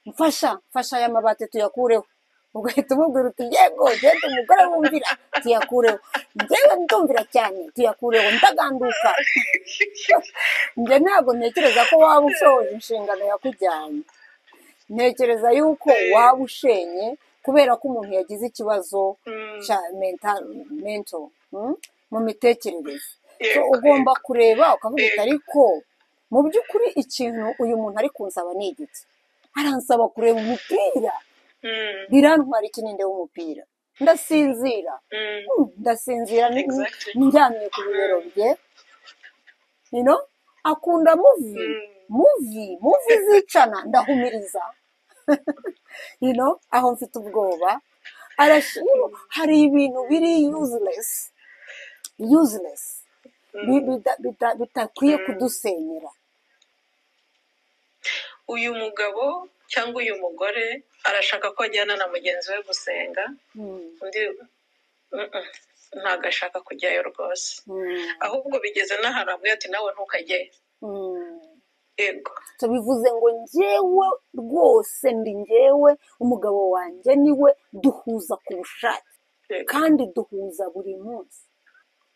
mfasha mfasha aya mabati tuyakureho ugahita umubwira uti yego genda umugore wumvira tuyakureho njyewe ndumvira cyane tuyakureho ndaganduka njye ntabwo ntekereza ko waba ushoje inshingano yakujyanye ntekereza yuko waba ushenye kubera ko umuntu yagize ikibazo cya mental mento mm, mu mitekerereze So, yego ugomba kureba ukavuga uti yego ariko mu by'ukuri ikintu uyu muntu ari kunsaba ni igiki aransaba kureba umupira Mm, birantwara ikininde w'umupira ndasinzira mm, Mm, ndasinzira n- n- exactly ndyamye ku bibero Mm, bye you know? akunda muvi mm, muvi muvi zicana ndahumiriza you know? aho mfite ubwoba Arash- you know, mm, hari ibintu biri useless useless bi- mm, bida- bida- bitakwiye mm. kudusenyera uyu mugabo cyangwa uyu mugore arashaka ko ajyana na mugenzi we gusenga Mm, undi mm-mm, ntabwo ashaka kujyayo rwose mm, ahubwo bigeze n'ahantu avuga ati nawe ntukajyayo mm. yego So bivuze ngo njyewe rwose ndi njyewe umugabo wanjye niwe duhuza ku bushake yego kandi duhuza buri munsi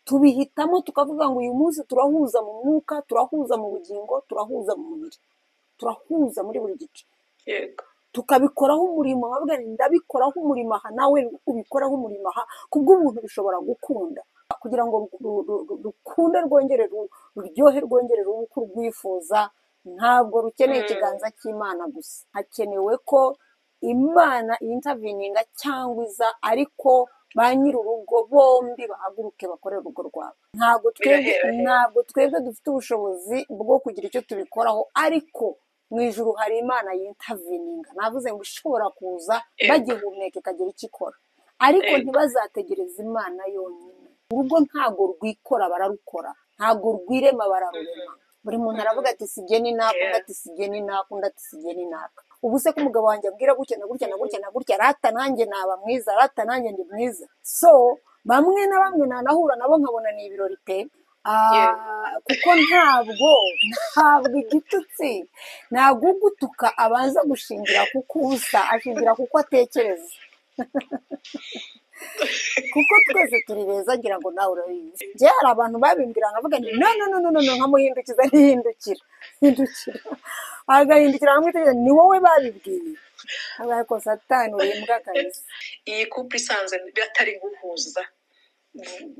tubihitamo tukavuga ngo uyu munsi turahuza mu mwuka turahuza mu bugingo turahuza mu mubiri turahuza muri buri gice yego tukabikoraho umurimo bavuga ngo ndabikoraho umurimo aha nawe ubikoraho umurimo aha kubw'ubuntu bishobora gukunda kugira ngo ru- ru- ru- rukunde rwongere ru- ruryohe rwongere rube uko urwifuza ntabwo rukeneye Mm, ikiganza cy'imana gusa hakenewe ko imana yintavininga cyangwa iza ariko ba nyir'urugo bombi bahaguruke bakore urugo rwabo ntabwo twebwe biraherahera ntabwo twebwe dufite ubushobozi bwo kugira icyo tubikoraho ariko mu ijuru hari imana yintavininga navuze ngo ishobora kuza yego bagihumeka ikagira icyo ikora ariko yego ntibazategereze imana yonyine urugo ntago rwikora bararukora ntago rwirema bararurema buri muntu aravuga ati si jye ni naka undi ati si jye ni naka undi ati si jye ni naka ubu se ko umugabo wanjye ambwira gutya na gutya na gutya na gutya rata nanjye naba mwiza rata nanjye ndi mwiza so bamwe na bamwe nanahura nabo nkabona ni ibirori pe yego Ah, kuko ntabwo ntabwo igitutsi ntabwo ugutuka abanza gushingira kuko ubusa ashingira kuko atekereza kuko twese turi beza ngira ngo nawe urabizi njye hari abantu babimbwira nkavuga nti no no no no no no, nkamuhindukiza ntihindukira hindukira agahindukira nkamwitegereza ni wowe babibwiye avuga ko satani uri imbwa kabisa iyi kupu isanze batari guhuza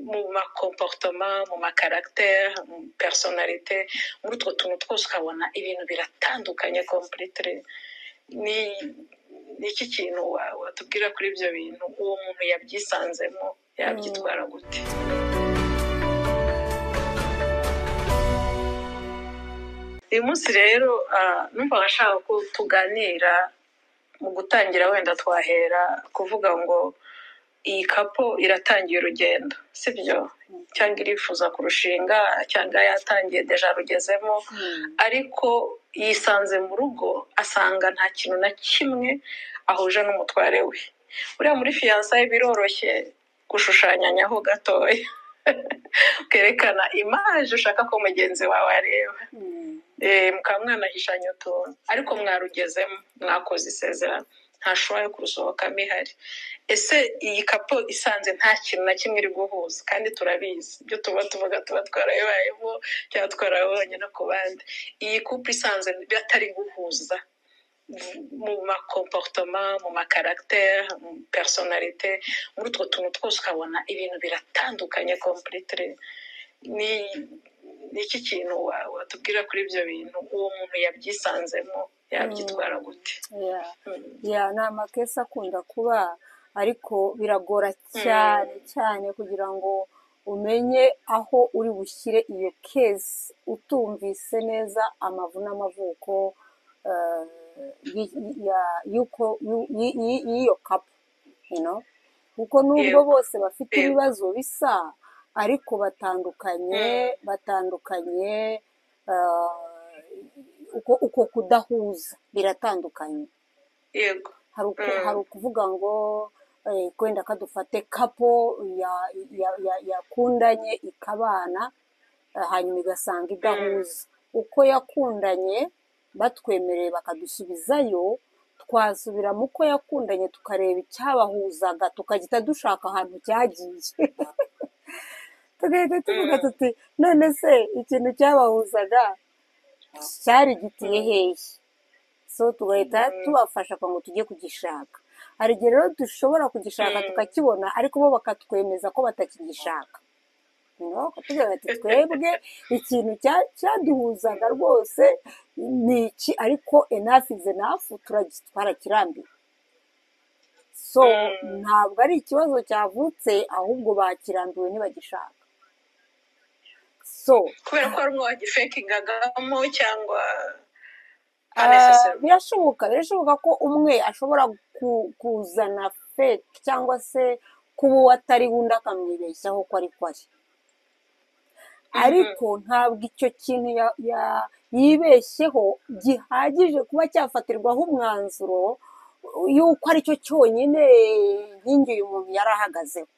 mu makomporutoma mu makaragiteri mu personalite muri utwo tuntu twose ukabona ibintu biratandukanye kompuritire ni ni iki kintu wa- watubwira kuri ibyo bintu uwo muntu yabyisanzemo Mm. yabyitwara gute uyu munsi rero ah, numva bashaka ko tuganira mu gutangira wenda twahera kuvuga ngo iyi kapo iratangiye urugendo sibyo cyangwa irifuza kurushinga cyangwa yatangiye deja rugezemo Mm. ariko yisanze mu rugo asanga nta kintu na kimwe ahuje n'umutware we buriya muri fiyansaye biroroshye gushushanyanyaho gatoya ukerekana imaje ushaka ko mugenzi wawe areba Mm. Eh, mukaba mwanahishanya utuntu ariko mwarugezemo mwakoze isezerano ntashoboye kurusohokamo ihari ese iyi kapo isanze nta kintu na kimwe iri guhuza kandi turabizi ibyo tuba tuvuga tuba twarabibayemo cyangwa twarabonye no ku bandi iyi kupu isanze batari guhuza mu makomporutoma mu makaragiteri mu personalite muri utwo tuntu twose ukabona ibintu biratandukanye kompuritire ni ni iki kintu wa- watubwira kuri ibyo bintu uwo muntu yabyisanzemo Mm. yabyitwara gute Yeah. Mm, ya ni amakesi akunda kuba ariko biragora mm, cyane cyane kugira ngo umenye aho uri bushyire iyo kesi utumvise neza amavu n'amavuko eh, y- ya- y'uko- y'u- y- y- y'iyo kapu you know? kuko nubwo yego bose bafite yego ibibazo bisa ariko batandukanye Mm, batandukanye eh, uko uko kudahuza biratandukanye yego hari uku- hari Mm, ukuvuga ngo eh, kwenda kadufate kapo ya- ya- ya- yakundanye ikabana eh, hanyuma igasanga mm, idahuza uko yakundanye batwemereye bakadusubizayo twasubira mu ko yakundanye tukareba icyabahuzaga tukagita dushaka ahantu cyagiye tugahita tuvuga tuti none se ikintu cyabahuzaga cyari gitiye hehe so tugahita tubafasha kugira ngo tujye kugishaka hari igihe rero dushobora kugishaka tukakibona ariko bo bakatwemeza ko batakigishaka tugira bati twebwe ikintu cyaduhuzaga rwose ni iki ariko enafu izi enafu twarakirambiwe so ntabwo ari ikibazo cyavutse ahubwo bakirambiwe ntibagishaka so kubera ko hari umwe wagifekingagamo cyangwa birashoboka birashoboka ko umwe ashobora kuzana feke cyangwa se kuba uwo atari wundi akamwibeshyaho ko ari kwari ariko ntabwo icyo kintu yibeshyeho gihagije kuba cyafatirwaho umwanzuro y'uko aricyo cyonyine y'ingi uyu muntu yari ahagazeho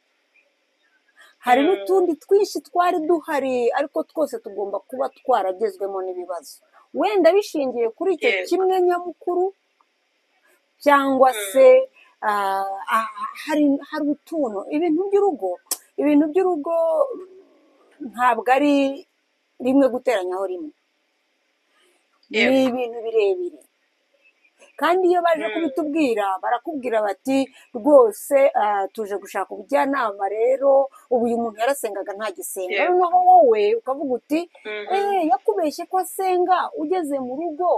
hari n'utundi twinshi twari duhari ariko twose tugomba kuba twaragezwemo n'ibibazo wenda bishingiye kuri icyo kimwe nyamukuru cyangwa se hari utuntu ibintu by'urugo ibintu by'urugo ntabwo ari rimwe guteranyaho rimwe ni ibintu birebire kandi iyo baje kubitubwira barakubwira bati rwose tuje gushaka ubujyanama rero ubu uyu muntu yarasengaga ntagisenga noneho wowe ukavuga uti eee yakubeshye ko asenga ugeze mu rugo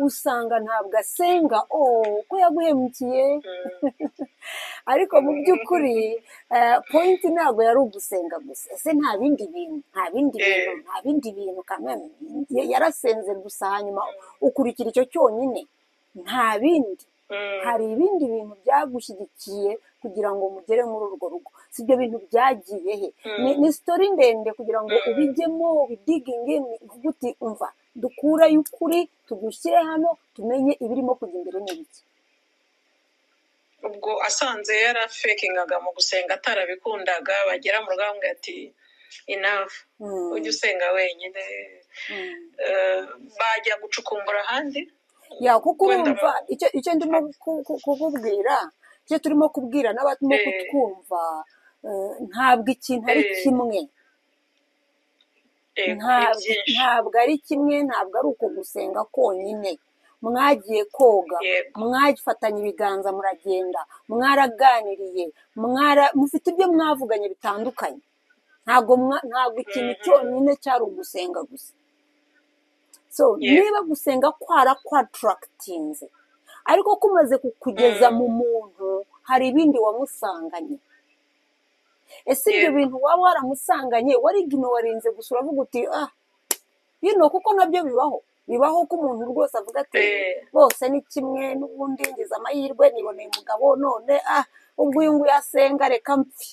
usanga ntabwo asenga ooo ko yaguhemukiye ariko mu by'ukuri pointi ntabwo yari ugusenga gusa ese nta bindi bintu nta bindi bintu nta bindi bintu kamwe yarasenze gusa hanyuma ukurikira icyo cyonyine nta bindi hari ibindi bintu byagushyigikiye kugira ngo mugere muri urwo rugo si ibyo bintu byagiye he ni sitori ndende kugira ngo ubijyemo ubidiginge uvuge uti umva dukurayo ukuri tugushyire hano tumenye ibirimo kujya imbere n'ibiki ubwo asanze yarafekingaga mu gusenga atarabikundaga bagera mu rugamba ati inavu ujye usenga wenyine bajya gucukumbura ahandi ya kuko urumva icyo ndimo kukubwira icyo turimo kubwira n'abarimo kutwumva ntabwo ikintu ari kimwe ntabwo ari kimwe ntabwo ari uko gusenga konyine mwagiye koga mwafatanya ibiganza muragenda mwaraganiriye mufite ibyo mwavuganye bitandukanye ntabwo ikintu cyonyine cyari ugusenga gusa so niba gusenga kwara kwatarakitinze ariko kumaze kukugeza mu muntu hari ibindi wamusanganye ese ibyo bintu waba waramusanganye warigino warinze gusa uravuga uti ah bino kuko nabyo bibaho bibaho ko umuntu rwose avuga ati bose ni kimwe n'ubundi ngize amahirwe niboneye umugabo none ah ubwo uyu nguyu asenga reka mpfi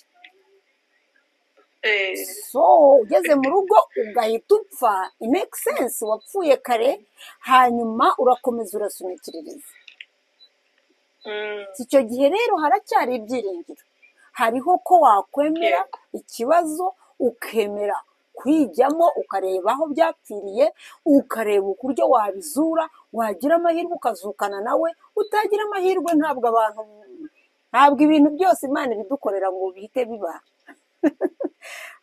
so ugeze mu rugo ugahita upfa make sense wapfuye kare hanyuma urakomeza urasunikiririza si icyo gihe rero haracyari ibyiringiro hariho ko wakwemera ikibazo ukemera kwijyamo ukareba aho byapfiriye ukareba uburyo wabizura wagira amahirwe ukazukana nawe utagira amahirwe ntabwo abantu ntabwo ibintu byose imana ibidukorera ngo bihite biba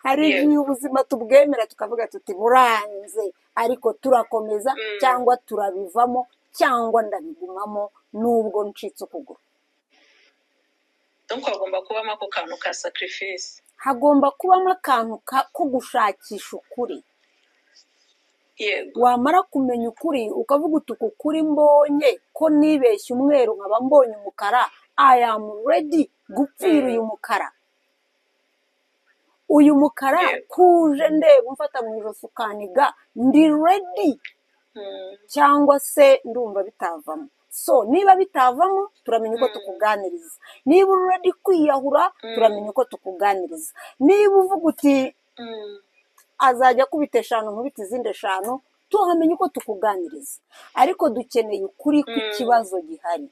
hari igihe ubuzima tubwemera tukavuga tuti buranze ariko turakomeza cyangwa turabivamo cyangwa ndabigumamo nubwo ncitse ukuguru hagomba kubamo ako kantu ka sakirifisi hagomba kubamo akantu ko gushakisha ukuri wamara kumenya ukuri ukavuga uti uku kuri mbonye ko nibeshye umweru nkaba mbonye umukara ayamu redi gupfira uyu mukara uyu mukara kuje ndeba umfata mu ijosi ukaniga ndi redi cyangwa se ndumva bitavamo so niba bitavamo turamenya uko tukuganiriza niba uri redi kwiyahura turamenya uko tukuganiriza niba uvuga uti azajya akubita eshanu nkubita izindi eshanu tuhamenya uko tukuganiriza ariko dukeneye ukuri kw'ikibazo gihari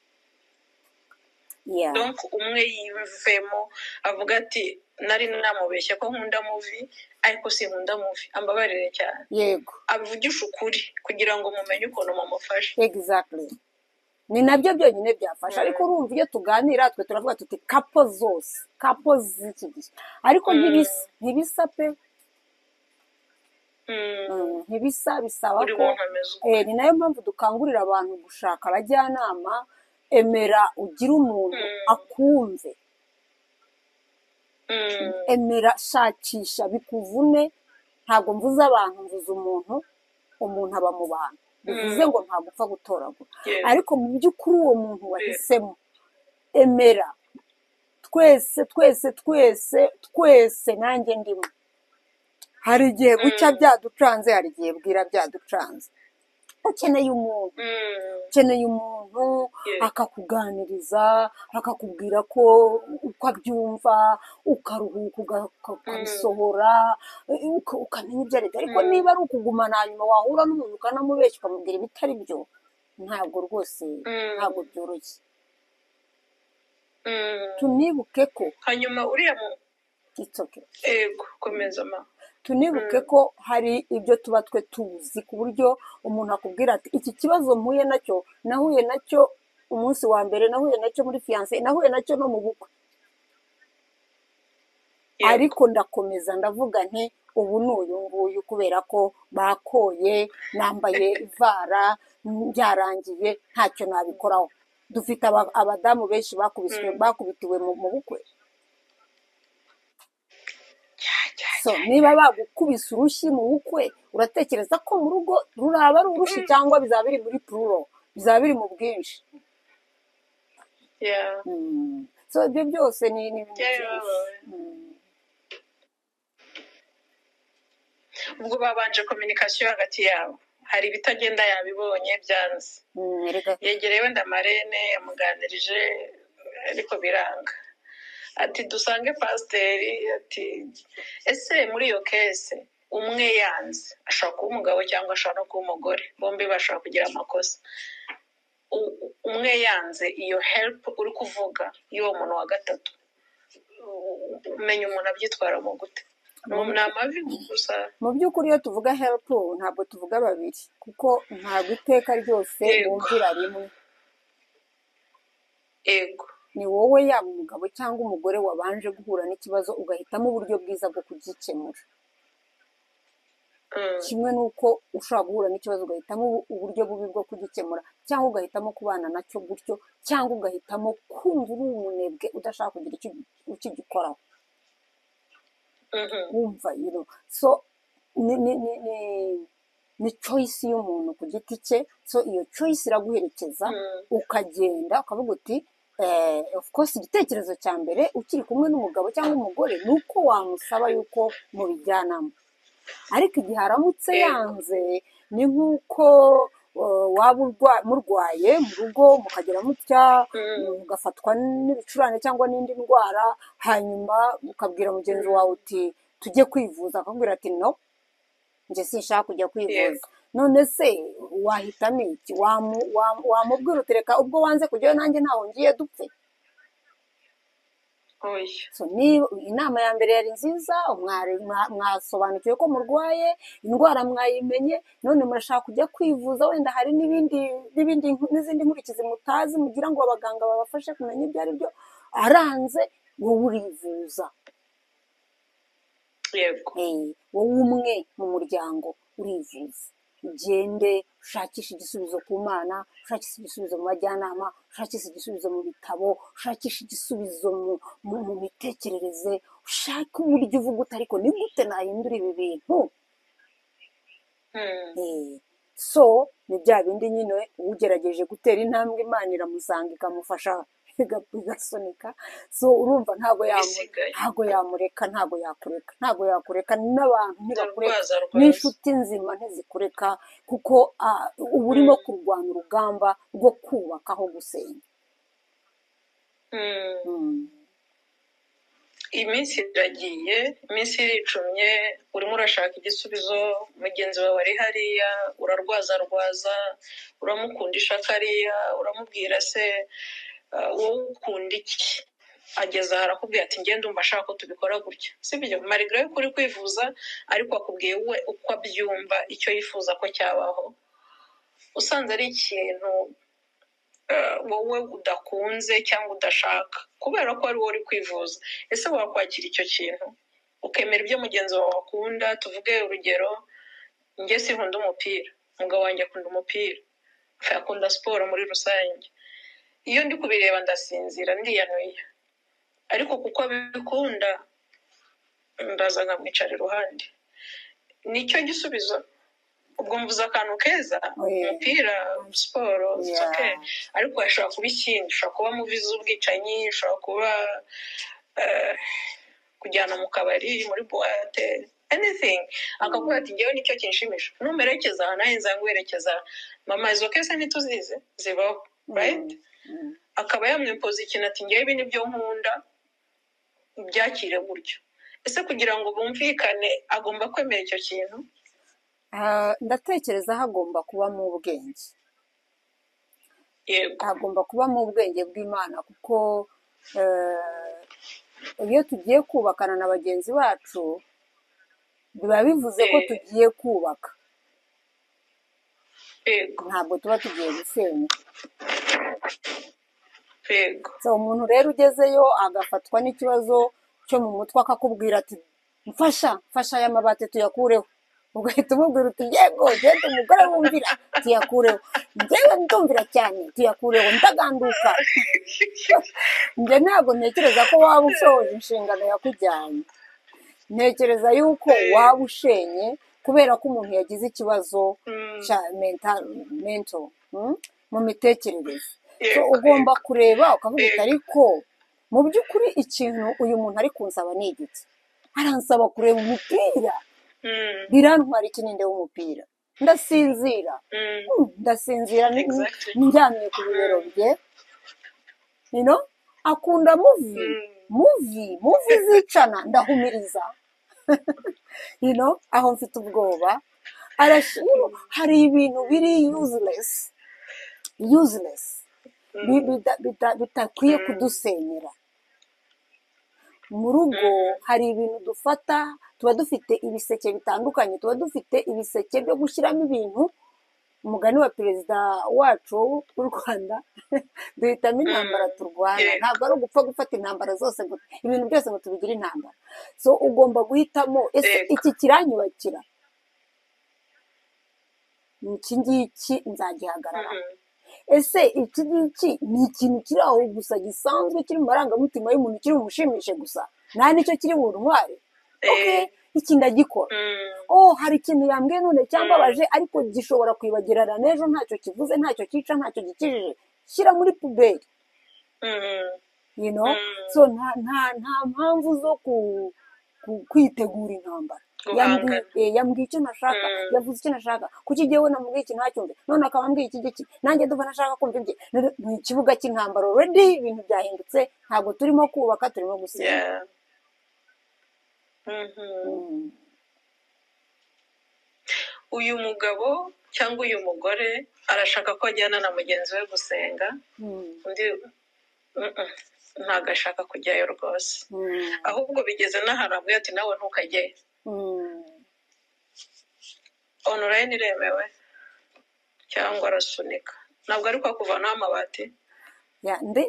umwe yiyumvemo avuga ati nari namubeshya ko nkunda muvi ariko sinkunda muvi ambabarire cyane yego avugisha ukuri kugira ngo mumenye ukuntu mumufashe egizagiti ni nabyo byonyine byafasha ariko urumva iyo tuganira twe turavuga tuti kapo zose kapo z'iki gihe ariko ntibisa ntibisa pe Mm, ntibisa bisaba Buri ko muntu ameze uko. Eh, ni nayo mpamvu dukangurira abantu gushaka abajyanama emera ugire umuntu Mm. akumve emera shakisha bikuvune ntabwo mvuze abantu mvuze umuntu umuntu aba mu bantu bivuze ngo ntabwo upfa gutoragura Yes. ariko mu by'ukuri uwo muntu wahisemo emera twese twese twese twese nanjye ndimo hari igihe gucya byaducanze hari igihe bwira byaducanze ukeneye umuntu ukeneye umuntu Yes. akakuganiriza akakubwira ko uko abyumva ukaruhuka uga- uka- ukabisohora uka- ukamenya ibyo aribyo ariko Mm. niba ari ukugumana hanyuma wahura n'umuntu ukanamubeshya ukamubwira ibitari byo ntabwo rwose Mm. ntabwo byoroshye Mm. tunibuke ko hanyuma uriya mu itoke ego komeza ma tunibuke ko hari ibyo tuba twe tuzi ku buryo umuntu akubwira ati iki kibazo mpuye nacyo nahuye nacyo umunsi wa mbere nahuye nacyo muri fiyanse nahuye nacyo no mu bukwe Yego. ariko ndakomeza ndavuga nti ubu ni uyu nguyu kubera ko bakoye nambaye ivara byarangiye ntacyo nabikoraho dufite aba- abadamu benshi bakubiswe bakubitiwe mu mu bukwe Cya, cya, so cya. niba bagukubise urushyi mu bukwe uratekereza ko mu rugo ruraba ari urushyi cyangwa bizaba biri muri pururo bizaba biri mu bwinshi Yeah. Mm. so ibyo byose ni ni ibintu Yeah, yeah, byinshi yeah. Mm. ubwo babanje kominikasiyo hagati yabo hari ibitagenda yabibonye byanze Mm, erega yegerewe ndamarene yamuganirije ariko biranga ati dusange pasiteri ati ese muri iyo kese umwe yanze ashobora kuba umugabo cyangwa ashobora no kuba umugore bombi bashobora kugira amakosa U- umwe yanze iyo heripu uri kuvuga y'uwo muntu wa gatatu U- umenya umuntu abyitwaramo gute ni Mu- ni amavi gusa mu by'ukuri iyo tuvuga herifu ntabwo tuvuga babiri kuko ntabwo iteka ryose Yego. bumvira rimwe yego ni wowe yaba umugabo cyangwa umugore wabanje guhura n'ikibazo ugahitamo uburyo bwiza bwo kugikemura Mm. kimwe n'uko ushobora guhura n'ikibazo ugahitamo ubu- uburyo bubi bwo kugikemura cyangwa ugahitamo kubana nacyo gutyo cyangwa ugahitamo kumva uri umunebwe udashaka kugira icyo ukigikoraho Mhm. wumva you know. so ni ni ni ni ni choice y'umuntu ku giti cye so iyo choice iraguherekeza Mm. ukagenda ukavuga uti eh, of course igitekerezo cya mbere ukiri kumwe n'umugabo cyangwa umugore ni uko wamusaba yuko mubijyanamo ariko igihe aramutse Yego. yanze ni nk'uko eh, waba urwa- murwaye mu rugo mukagera mutya Mm. mugafatwa n'ibicurane cyangwa n'indi ndwara hanyuma ukabwira mugenzi wawe uti tujye kwivuza akakubwira ati no njye sinshaka kujya kwivuza Yego. none se wahitamo iki Wamu- wamu- wamubwira utereka ubwo wanze kujyayo nanjye ntaho ngiye dupfe oya So, ni- inama ya mbere yari nziza mwari- mwa- mwasobanukiwe ko murwaye indwara mwayimenye none murashaka kujya kwivuza wenda hari n'ibindi n'ibindi n'izindi nkurikizi mutazi mugira ngo abaganga babafashe kumenya ibyo ari byo aranze wowe urivuza yego Eh, wowe umwe mu muryango urivuza ugende ushakishe igisubizo ku mana ushakishe igisubizo mu bajyanama ushakishe igisubizo mu bitabo ushakishe igisubizo mu, mu, mu mitekerereze ushake uburyo uvuga uti ariko ni gute nahindura ibi bintu Mm. Eh, so ni bya bindi nyine ugerageje gutera intambwe imana iramusanga ikamufasha iga- igasunika so urumva ntabwo yamu- ibisigaye ntabwo yamureka ntabwo yakureka ntabwo yakureka n'abantu ntibakureka urwaza rwaza n'inshuti nzima ntizikureka kuko ah, uba urimo kurwana urugamba rwo kubaka aho gusenya Mm. Mm. iminsi iragiye iminsi iricumye urimo urashaka igisubizo mugenzi wawe ari hariya urarwaza rwaza uramukundisha kariya uramubwira se ah, wowe ukunda iki ageze aha arakubwira ati ngende umva ashaka ko tubikora gutya sibyo marigara yuko uri kwivuza ariko akubwiye we uko abyumva icyo yifuza ko cyabaho usanze ari ikintu wowe udakunze cyangwa udashaka kubera ko ari wowe uri kwivuza ese wakwakira icyo kintu ukemera ibyo mugenzi wawe akunda tuvuge urugero njye sinkunda umupira umugabo wanjye akunda umupira akunda siporo muri rusange iyo ndi kubireba ndasinzira ndiyanuye ariko kuko abikunda ndaza nkamwicara iruhande nicyo gisubizo ubwo mvuze akantu keza umupira siporo soke ariko hashobora kuba ikindi ushobora kuba muvi z'ubwicanyi ushobora kuba kujyana mu kabari muri buwate anything akakubwira ati ngewe nicyo kinshimisha numerekeza nawe nzanguherekeza mama izo kese ntituzize zibaho right akaba yamwimpoza ikintu ati ngewe ibi nibyo nkunda byakire gutyo ese kugira ngo bumvikane agomba kwemera icyo kintu ndatekereza hagomba kubamo ubwenge yego hagomba kubamo ubwenge bw'imana kuko iyo tugiye kubakana na bagenzi bacu biba bivuze ko tugiye kubaka yego ntabwo tuba tugiye gusenya yego umuntu rero ugezeyo agafatwa n'ikibazo cyo mu mutwe akakubwira ati mfasha mfasha aya mabati tuyakureho ugahita umubwira uti yego genda umugore wumvira tuyakureho ngewe ndumvira cyane tuyakureho ndaganduka njye ntabwo ntekereza ko waba ushoje inshingano yakujyanye ntekereza yuko waba ushenye kubera ko umuntu yagize ikibazo cya mento mu mitekerereze ugomba kureba ukavuga uti ariko mu by'ukuri ikintu uyu muntu ari kunsaba ni igiti aransaba kureba umupira birantwara ikininde w'umupira ndasinzira ndasinzira ndyamye ku bibero bye akunda muvi muvi muvi zicana ndahumiriza aho mfite ubwoba hari ibintu biri yuzilesi yuzilesi bitakwiye kudusenyera mu rugo hari ibintu dufata tuba dufite ibiseke bitandukanye tuba dufite ibiseke byo gushyiramo ibintu umugani wa perezida wacu w'u rwanda duhitamo intambara turwana ntabwo ari ugupfa gufata intambara zose ibintu byose ngo tubigire intambara so ugomba guhitamo ese iki kiranyubakira iki ngiki nzagihagarara ese iki ngiki ni ikintu kiri aho gusa gisanzwe kiri mu marangamutima y'umuntu kiri bumushimishe gusa nta nicyo kiri buntware iki ndagikora oh hari ikintu yambwiye none cyambabaje ariko gishobora kwibagirana n'ejo ntacyo kivuze ntacyo cyica ntacyo gikijije shyira muri puberi so nta mpamvu zo kwitegura intambara yambwiye icyo nashaka yavuze icyo nashaka kuki igihe we namubwiye ikintu ntacyumve none akaba ambwiye iki giki nanjye duva nashaka kumva ibye ni ikibuga cy'intambara redi ibintu byahindutse ntabwo turimo kubaka turimo gusinya uyu mugabo cyangwa uyu mugore arashaka ko ajyana na mugenzi we gusenga undi ntabwo ashaka kujyayo rwose ahubwo bigeze n'ahantu hamwe ati nawe ntukajyeyo onorayini iremewe cyangwa arasunika ntabwo ari ko kuvanaho amabati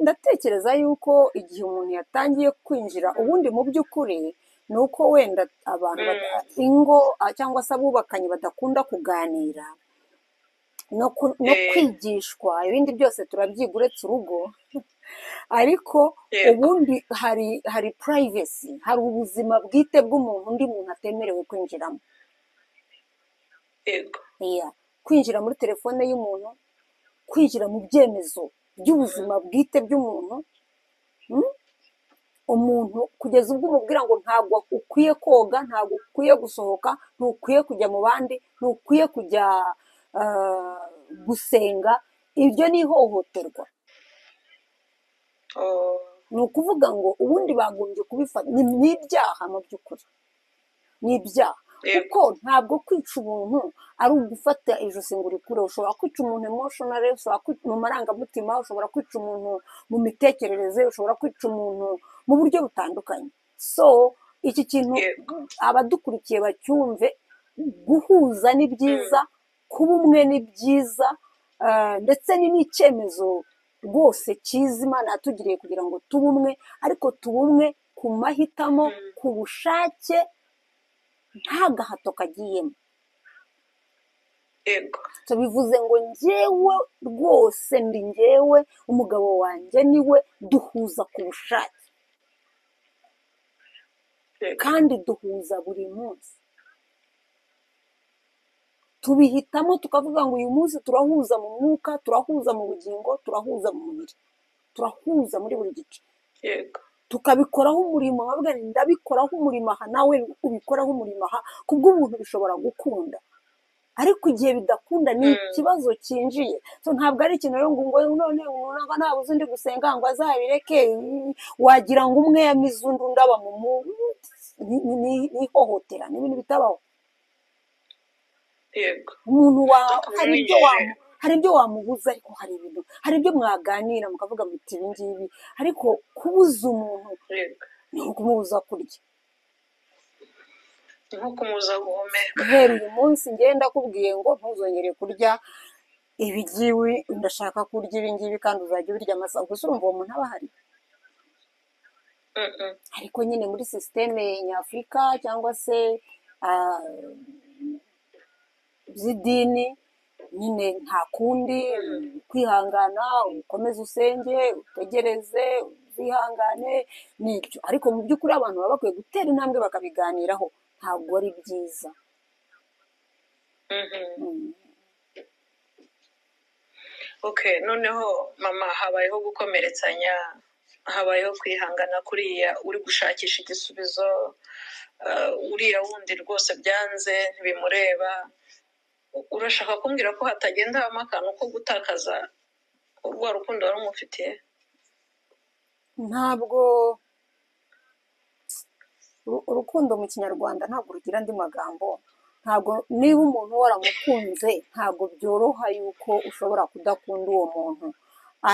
ndatekereza yuko igihe umuntu yatangiye kwinjira ubundi mu by'ukuri ni uko wenda abantu ingo cyangwa se abubakanye badakunda kuganira no kwigishwa ibindi byose turabyiga uretse urugo ariko ubundi hari hari purayivesi hari ubuzima bwite bw'umuntu undi muntu atemerewe kwinjiramo kwinjira muri telefone y'umuntu kwinjira mu byemezo by'ubuzima bwite bw'umuntu umuntu kugeza ubwo umubwira ngo ntabwo ukwiye koga ntabwo ukwiye gusohoka ntukwiye kujya mu bandi ntukwiye kujya gusenga iryo ni ihohoterwa ni ukuvuga ngo ubundi bagombye kubifata ni ibyaha mu by'ukuri ni ibyaha kuko ntabwo kwica umuntu ari ugufata ijosi ngo urikure ushobora kwica umuntu emoshonari ushobora kwica mu marangamutima ushobora kwica umuntu mu mitekerereze ushobora kwica umuntu mu buryo butandukanye so iki kintu abadukurikiye bacyumve guhuza ni byiza kuba umwe ni byiza ndetse ni n'icyemezo rwose cyiza imana yatugiriye kugira ngo tube umwe ariko tube umwe ku mahitamo ku bushake nta gahato kagiyemo yego bivuze ngo ngewe rwose ndi ngewe umugabo wanjye niwe duhuza ku bushake yego kandi duhuza buri munsi tubihitamo tukavuga ngo uyu munsi turahuza mu mwuka turahuza mu bugingo turahuza mu mubiri turahuza muri buri gice yego tukabikoraho umurimo bavuga ngo ndabikoraho umurimo aha nawe ubikoraho umurimo aha kubw'umuntu bishobora gukunda ariko igihe bidakunda ni ikibazo cyinjiye So, ntabwo ari ikintu rero ngo ngo none ngo nta buzi ndi gusenga ngo azabireke mm, wagira ngo umwe yamize undi undi aba mu mu ni- ni- ni- ni ihohotera ni ibintu bitabaho yego umuntu wa hari ibyo Tubimenyere. wamu hari ibyo wamubuza ariko hari ibintu hari ibyo mwaganira mukavuga muti ibi ngibi ariko kubuza umuntu yego ni nko kumubuza kurya ni nko kumuza guhumeka guhera uyu munsi ngenda akubwiye ngo ntuzongere kurya ibi ngibi ndashaka kurya ibi ngibi kandi uzajya ubirya amasaha gusa urumva uwo muntu aba ahari Mm, mm. ariko nyine muri sisiteme nyafurika cyangwa se ah, z'idini nyine nta kundi kwihangana ukomeze usenge utegereze uzihangane n'ibyo ariko mu by'ukuri abantu baba bakwiye gutera intambwe bakabiganiraho ntabwo ari byiza Mhm. Mm. okay noneho mama habayeho gukomeretsanya habayeho kwihangana kuriya uri gushakisha igisubizo ah, uriya wundi rwose byanze ntibimureba urashaka kumbwira ko hatagenda habamo akantu ko gutakaza urwa rukundo wari umufitiye ntabwo uru- urukundo mu kinyarwanda ntabwo rugira andi magambo ntabwo niba umuntu waramukunze ntabwo byoroha yuko ushobora kudakunda uwo muntu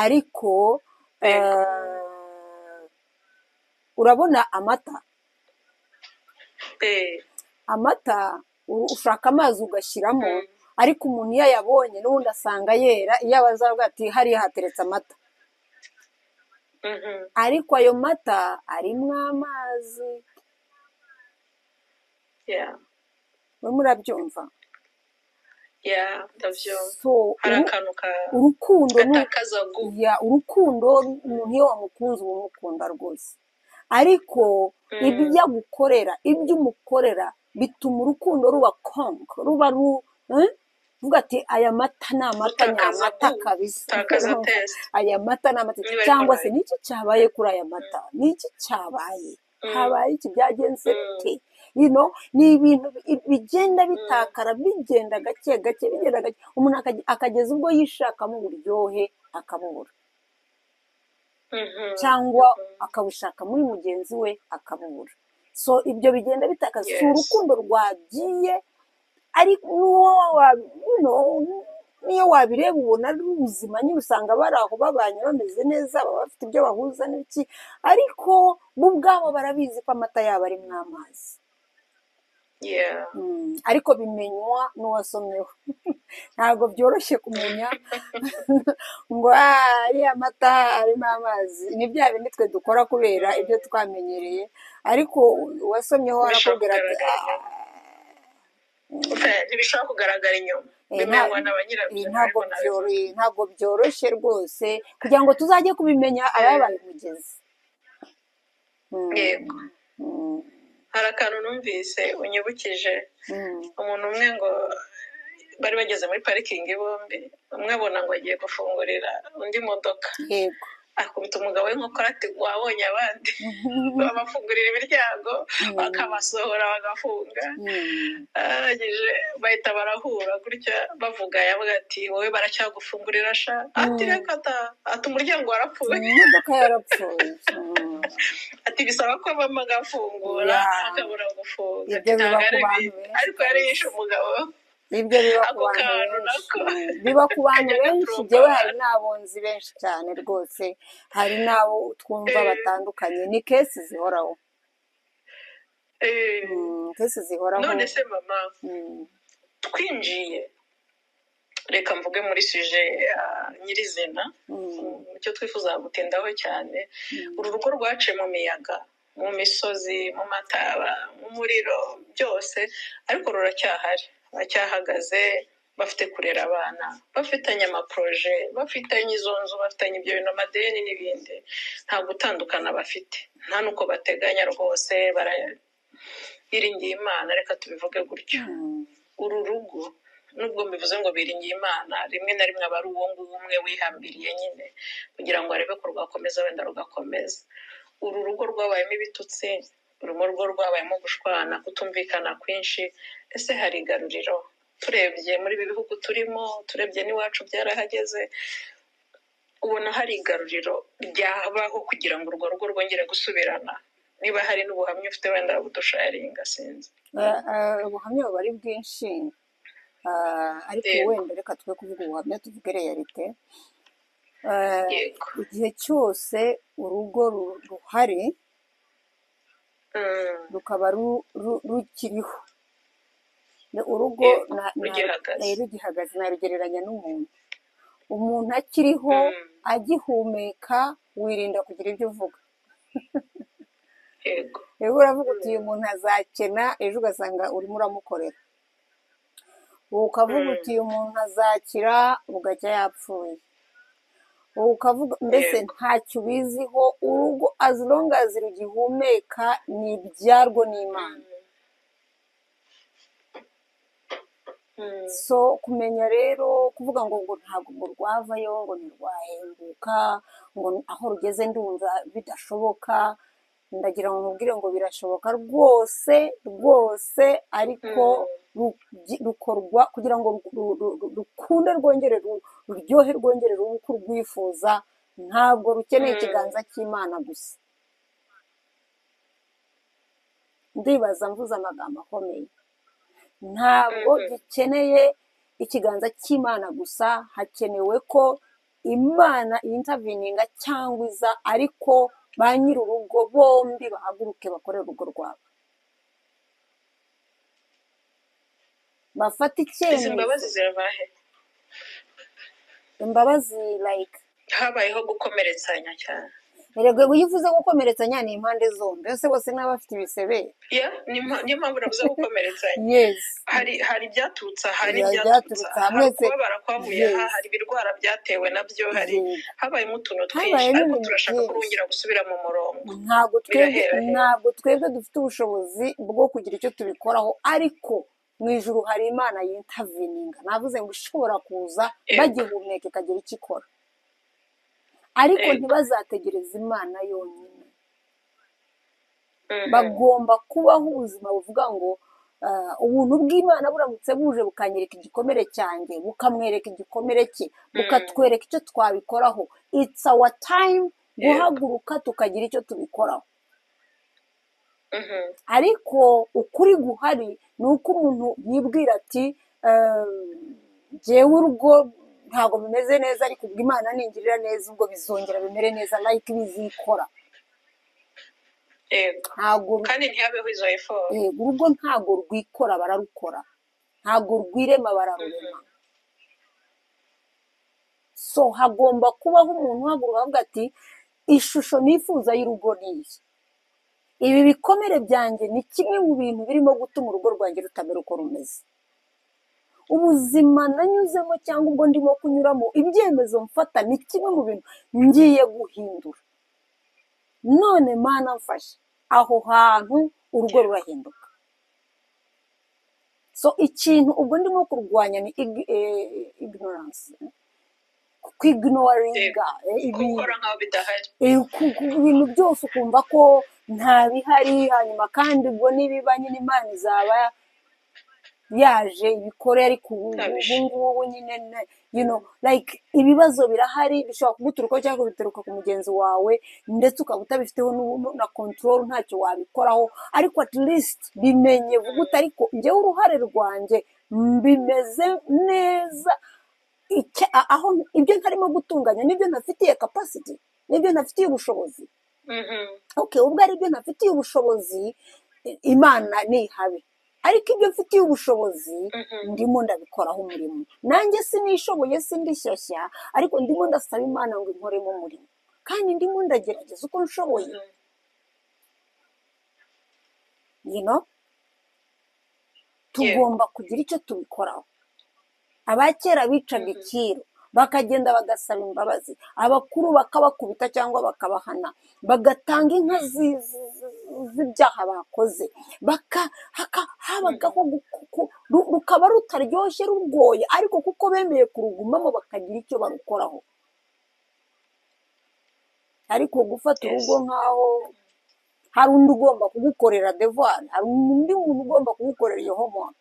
ariko Yego. eh, urabona amata Eh, amata u- ushaka amazi ugashyiramo Mm. ariko umuntu iyo ayabonye n'ubundi asanga yera iyo abazavuga ati hariya hateretse amata mhm. ariko ayo mata arimo amazi Yeah. mwe murabyumva Yeah, ndabyumva so hari uru- akantu ka- urukundo ni gatakaza gu ya urukundo umuntu iyo wamukunze uba umukunda rwose ariko Mm. ibyo agukorera ibyo umukorera bituma urukundo ruba konko ruba ru eh? uvuga ati aya mata ni amata ni gutakaza amata gu kabisa gutakaza tesite aya mata ni amata niba ariko cyangwa se nayo niki cyabaye kuri aya mata niki cyabaye habaye iki byagenze bite you know, ni ibintu bi- bigenda bitakara bigenda gake gake bigenda gake umuntu akage- akageza ubwo yishakamo uburyohe akabubura cyangwa akabushaka muri mugenzi we akabubura so ibyo bigenda bitakaza si yesi urukundo rwagiye ariko n'uwo wa- you know, niyo wabireba ubona ari ubuzima nyine usanga bari aho babanye bameze neza baba bafite ibyo bahuza n'iki ariko bo ubwabo barabizi ko amata yabo arimo amazi yeah Mm, ariko bimenywa n'uwasomyeho ntabwo byoroshye kumenya ngo "Ah, ariya mata arimo amazi ni bya bindi twe dukora kubera ibyo twamenyereye ariko uwasomyeho ntibishobora arakubwira ati kugaragara "Ah, inyuma Fair, ntibishobora kugaragara inyuma Eh, nta- bimenywa na ba eh, nyirabyo ntabwo ariko nabivuga byoroshye ntabwo byoroshye rwaose kugira ngo tuzajye kubimenya ababa babimugeze Mm, yego mm, hari akantu numvise unyibukije mm. umuntu umwe ngo bari bageze muri parikingi bombi umwe abona ngo agiye gufungurira undi imodoka yego akubita umugabo w'inkokora ati wabonye abandi babafungurira imiryango bakabasohora bagafunga Mm, arangije bahita barahura gutya bavuga yavuga ati wowe baracyagufungurira sha ati mm. reka ta ati umuryango warapfuye imodoka yarapfuye Mm, ati bisaba ko abamo agafungura ya akabura gufunga ati ibyo biba ku ntabwo ari bantu bibi benshi ariko yari yishe kabisa umugabo ibyo biba ku ako bantu kantu benshi nako mm, biba ku bantu benshi kanyagaturumba njyewe hari n'abonzi benshi cyane rwose hari n'abo twumva batandukanye ni kesi zihoraho Mm, kesi zihoraho none se mama Mm, twinjiye reka mvuge muri suje ah, nyirizina icyo twifuza gutindaho cyane uru rugo rwaciye mu miyaga mu misozi mu mataba mu muriro byose ariko ruracyahari baracyahagaze bafite kurera abana bafitanye amaporoje bafitanye izo nzu bafitanye ibyo bintu amadeni n'ibindi nta gutandukana bafite nta n'uko bateganya rwose bariringiye imana reka tubivuge gutyo uru rugo nubwo mbivuze ngo biringiye imana rimwe na rimwe aba ari uwo nguwo umwe wihambiriye nyine kugira ngo arebe ko rwakomeza wenda rugakomeza uru rugo rwabayemo ibitutsi urimo rugo rwabayemo gushwana kutumvikana kwinshi ese hari igaruriro turebye muri ibi bihugu turimo turebye n'iwacu byarahageze ubona hari igaruriro ryabaho kugira ngo urwo rugo rwongere gusubirana niba hari n'ubuhamya ufite wenda budusharinga sinzi Eh, eh, ubuhamya buba ari bwinshi Ah, ariko Yego. wenda reka twe kuvuga ubuhamya tuvuge realite Eh, yego igihe cyose urugo ru- ruhari Mm, rukaba ru- ru- rukiriho Ni urugo Yego, na- na- rugihagaze. eh, rugihagaze narugereranya n'umuntu umuntu akiriho Mm. agihumeka wirinda kugira ibyo uvuga yego rero uravuga uti uyu muntu azakena ejo ugasanga urimo uramukorera ukavuga Mm. uti uyu muntu azakira bugacya yapfuye ukavuga mbese Yego. ntacyo ubiziho urugo as long as rugihumeka ni ibyarwo n'imana Mm. so kumenya rero kuvuga ngo ngo ntabwo ngo rwavayo ngo ntirwahembuka ngo aho rugeze ndumva bidashoboka ndagira ngo mubwire ngo birashoboka rwose rwose ariko rugi- rukorwa kugira ngo ru- ru- ru- rukunde rwongere ru- ruryohe rwongere rube uko urwifuza ntabwo rukeneye Mm. ikiganza cy'imana gusa ndibaza mvuze amagambo akomeye ntabwo Mhm. gikeneye ikiganza cy'imana gusa hakenewe ko imana yintavininga cyangwa iza ariko ba nyir'urugo bombi bahaguruke bakore urugo rwabo bafate izi mbabazi icyemezo zirava he imbabazi like habayeho gukomeretsanya cyane erega iyo uvuze gukomeretsanya ni impande zombi ese bose n'abafite ibisebe ya ni mpa- niyo mpamvu navuze gukomeretsanya yesi hari hari ibyaturutse aha hari Hari ibyaturutse ibyaturutse aha aha hari mwese ukubabara kwavuye aha Yes. hari ibirwara byatewe nabyo hari Yego. habayemo utuntu twinshi habayemo ariko ibintu turashaka ko byinshi wongera gusubira mu murongo ntabwo twebwe birahera hera ntabwo twebwe dufite ubushobozi bwo kugira icyo tubikoraho ariko mu ijuru hari imana yitavininga navuze ngo ishobora kuza yego bagihumeka ikagira icyo ikora ariko yego ntibazategereze imana yonyine Mhm. bagomba kubaho ubuzima buvuga ngo "Ah, ubuntu bw'imana buramutse buje bukanyereka igikomere cyanjye bukamwereka igikomere cye Mm. bukatwereka icyo twabikoraho it's our time yego guhaguruka tukagira icyo tubikoraho Mhm. ariko ukuri guhari ni uko umuntu yibwira ati "Ehm, jyewe urugo ntabwo bimeze neza ariko ubwo imana ningirira neza ubwo bizongera bimere neza like bizikora yego ntabwo ru- kandi ntihabeho izo efori yego, urugo ntabwo rwikora bararukora ntabwo rwirema bararurema so hagomba kubaho umuntu uhaguruka avuga ati ishusho nifuza y'urugo ni iyi ibi bikomere byanjye ni kimwe mu bintu birimo gutuma urugo rwanjye rutamera uko rumeze ubuzima nanyuzemo cyangwa ubwo ndimo kunyuramo ibyemezo mfata ni kimwe mu bintu ngiye guhindura none mana mfashe aho hantu urugo rurahinduka so ikintu ubwo ndimo kurwanya ni ig- eh, ignorance yego kwignoringa eh, ibintu gukora nk'aho bidahari Eh, ku- ku- ibintu byose ukumva ko nta bihari hanyuma kandi ubwo nibiba nyine imana izaba yaje ibikore ariko ubu ubu ntabisha ngubu nyine na- you know like ibibazo birahari bishobora kuguturukaho cyangwa bituruka ku mugenzi wawe ndetse ukaba utabifiteho n'ubu- na control ntacyo wabikoraho ariko at least bimenye vuga uti ariko njyewe uruhare rwanjye mbimeze neza icya- a- aho ibyo ntarimo gutunganya nibyo ntafitiye capacity nibyo ntafitiye ubushobozi Mhm. okay ubwo aribyo ntafitiye ubushobozi i- imana nihabe ariko ibyo mfitiye ubushobozi Mhm. ndimo ndabikoraho umurimo nanjye sinishoboye sindishyashya ariko ndimo ndasaba imana ngo inkoremo umurimo kandi ndimo ndagerageza uko nshoboye Mhm. you know? tugomba kugira icyo tubikoraho abakera bicaga Mhm. ikiru bakagenda bagasaba imbabazi abakuru bakabakubita cyangwa bakabahana bagatanga inka zi- zi- zi- z'ibyaha bakoze Baka- haka- habagaho gu- ku- ru- rukaba rutaryoshye rugoye ariko kuko bemeye kurugumamo bakagira icyo barukoraho ariko gufata Yes. urugo nk'aho hari undi ugomba kugukorera devuwari hari undi muntu ugomba kugukorera iyo homework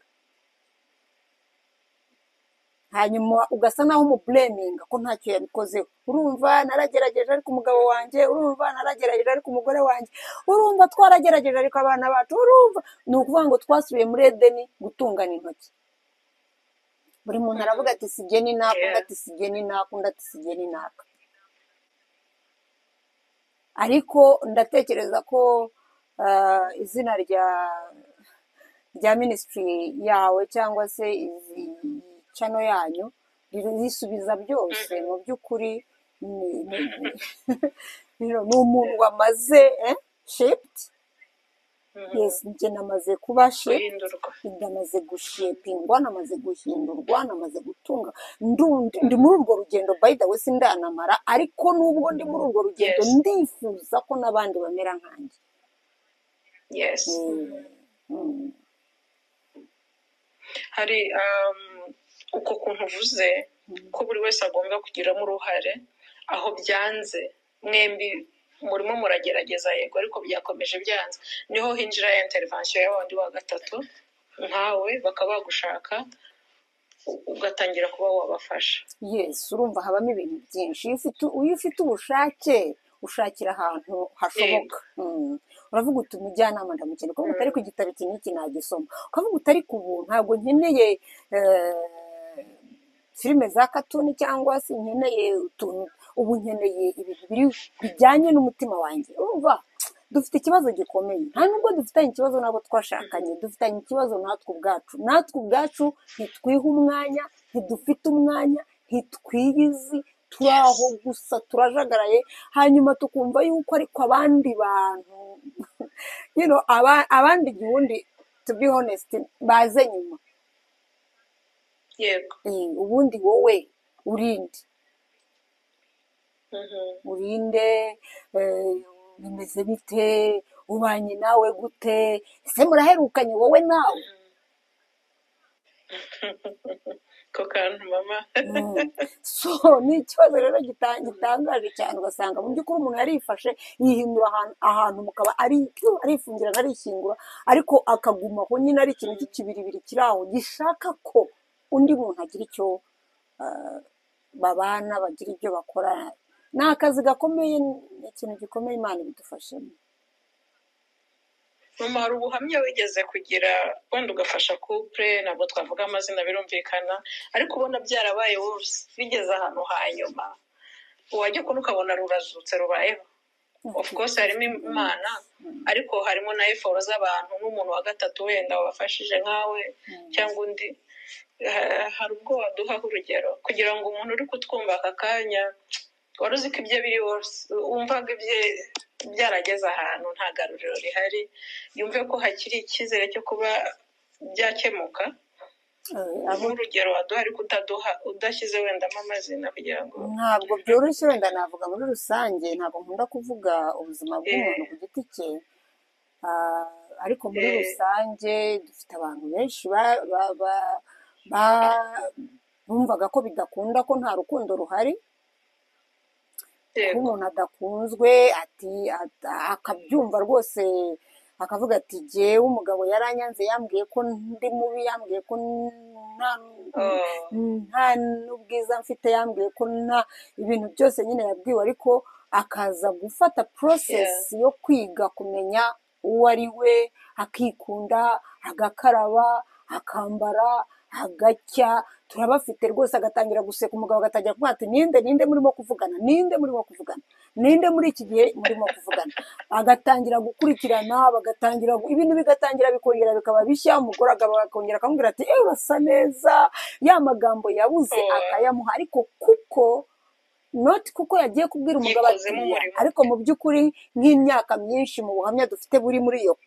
hanyuma ugasa naho umubureminga ko ntacyo yabikozeho urumva naragerageje ariko umugabo wanjye urumva naragerageje ariko umugore wanjye urumva twaragerageje ariko abana bacu urumva ni ukuvuga ngo twasubiye muri edeni gutungana intoki buri muntu aravuga ati sigeni naka undi ati sigeni naka undi ati sigeni naka ariko ndatekereza ko ah, izina rya rya minisitiri yawe cyangwa se izi cano yanyu ririsubiza byose Mhm. mu by'ukuri ni- ni- ni- ni umuntu wamaze eh, shiped Mhm. yes njye namaze kuba shiped guhindurwa namaze gushepingwa namaze guhindurwa namaze gutunga Ndu- ndi muri urwo rugendo by the way sindanamara ariko nubwo ndi muri urwo rugendo Yes. ndifuza ko n'abandi bamera nkanjye yes Mm, mm. hari um, uko kuntu uvuze ko buri wese agomba kugiramo uruhare aho byanze mwembi murimo muragerageza yego ariko byakomeje byanze niho hinjira ya intervention ya wundi wa gatatu nkawe bakaba bagushaka u- ugatangira kuba wabafasha yes urumva habamo ibintu byinshi iyo ufite iyo ufite ubushake ushakira ahantu hashoboka Mm. uravuga uti umujyanama ndamukeneye kuko utari ku gitabo iki n'iki nagisoma ukavuga utari ku buntu ntabwo nkeneye eh, filime za katuni cyangwa se nkeneye utuntu ubu nkeneye ibintu biri bijyanye n'umutima wanjye urumva dufite ikibazo gikomeye nta nubwo dufitanye ikibazo n'abo twashakanye dufitanye ikibazo natwe ubwacu natwe ubwacu ntitwiha umwanya ntidufite umwanya ntitwiyizi turi aho gusa turajagaraye hanyuma tukumva yuko ariko abandi bantu you know, aba- abandi igihumbi to be honest baze nyuma yego Eh, ubundi wowe urinde Mhm. urinde eh, bimeze bite ubanye nawe gute ese muraherukanye wowe nawe ko kantu mama Mm. so ni ikibazo rero gita- gitangaje cyane ugasanga mu by'ukuri umuntu yarifashe yihindura ahantu ahantu mukaba ari arifungirana arishyingura ariko akaguma aho nyine ari ikintu cy'ikibiribiri kiri aho gishaka ko undi muntu agira icyo ah, babana bagira ibyo bakora ni akazi gakomeye ni ikintu gikomeye imana ibidufashemo mama hari ubuhamya wigeze kugira wenda ugafasha couple ntabwo twavuga amazina birumvikana ariko ubona byarabaye wose bigeze ahantu hanyuma wajya kubona ukabona rurazutse rubayeho of course harimo imana ariko harimo na eforo z'abantu nk'umuntu wa gatatu wenda wabafashije nkawe cyangwa undi Eh, hari ubwo waduhaho urugero kugira ngo umuntu uri kutwumva aka kanya wari uzi ko ibye biri wose wumvaga ibye byarageze ahantu nta garuriro rihari yumve ko hakiri icyizere cyo kuba byakemuka Eh, abo- nk'urugero waduha ariko utaduha udashyize wendamo amazina kugira ngo ntabwo byoroshye wenda navuga muri rusange ntabwo nkunda kuvuga ubuzima bw'umuntu ku giti cye Ah, ariko muri Eh. rusange dufite abantu benshi ba- ba- ba- ba- bumvaga ko bidakunda ko nta rukundo ruhari kuba yego umuntu adakunzwe ati at- akabyumva rwose akavuga ati jyewe umugabo yaranyanze yambwiye ko ndi mubi yambwiye ko nta Oh, nta n'ubwiza mfite yambwiye ko nta ibintu byose nyine yabwiwe ariko akaza gufata porosesi yo kwiga kumenya uwo ari we akikunda agakaraba akambara agacya turabafite rwose agatangira guseka umugabo agatangira kumwata ninde ninde murimo kuvugana ninde murimo kuvugana ninde muri iki gihe murimo kuvugana agatangira gukurikirana bagatangira gu- ibintu bigatangira bikongera bikaba bishya umugore agabo akongera akamubwira ati ewe urasa neza ya magambo yabuze Mm. akayamuha ariko kuko noti kuko yagiye kubwira umugabo ati yikozemo "Oya." umurimo ariko mu by'ukuri nk'imyaka myinshi mu buhamya dufite buri muri iyo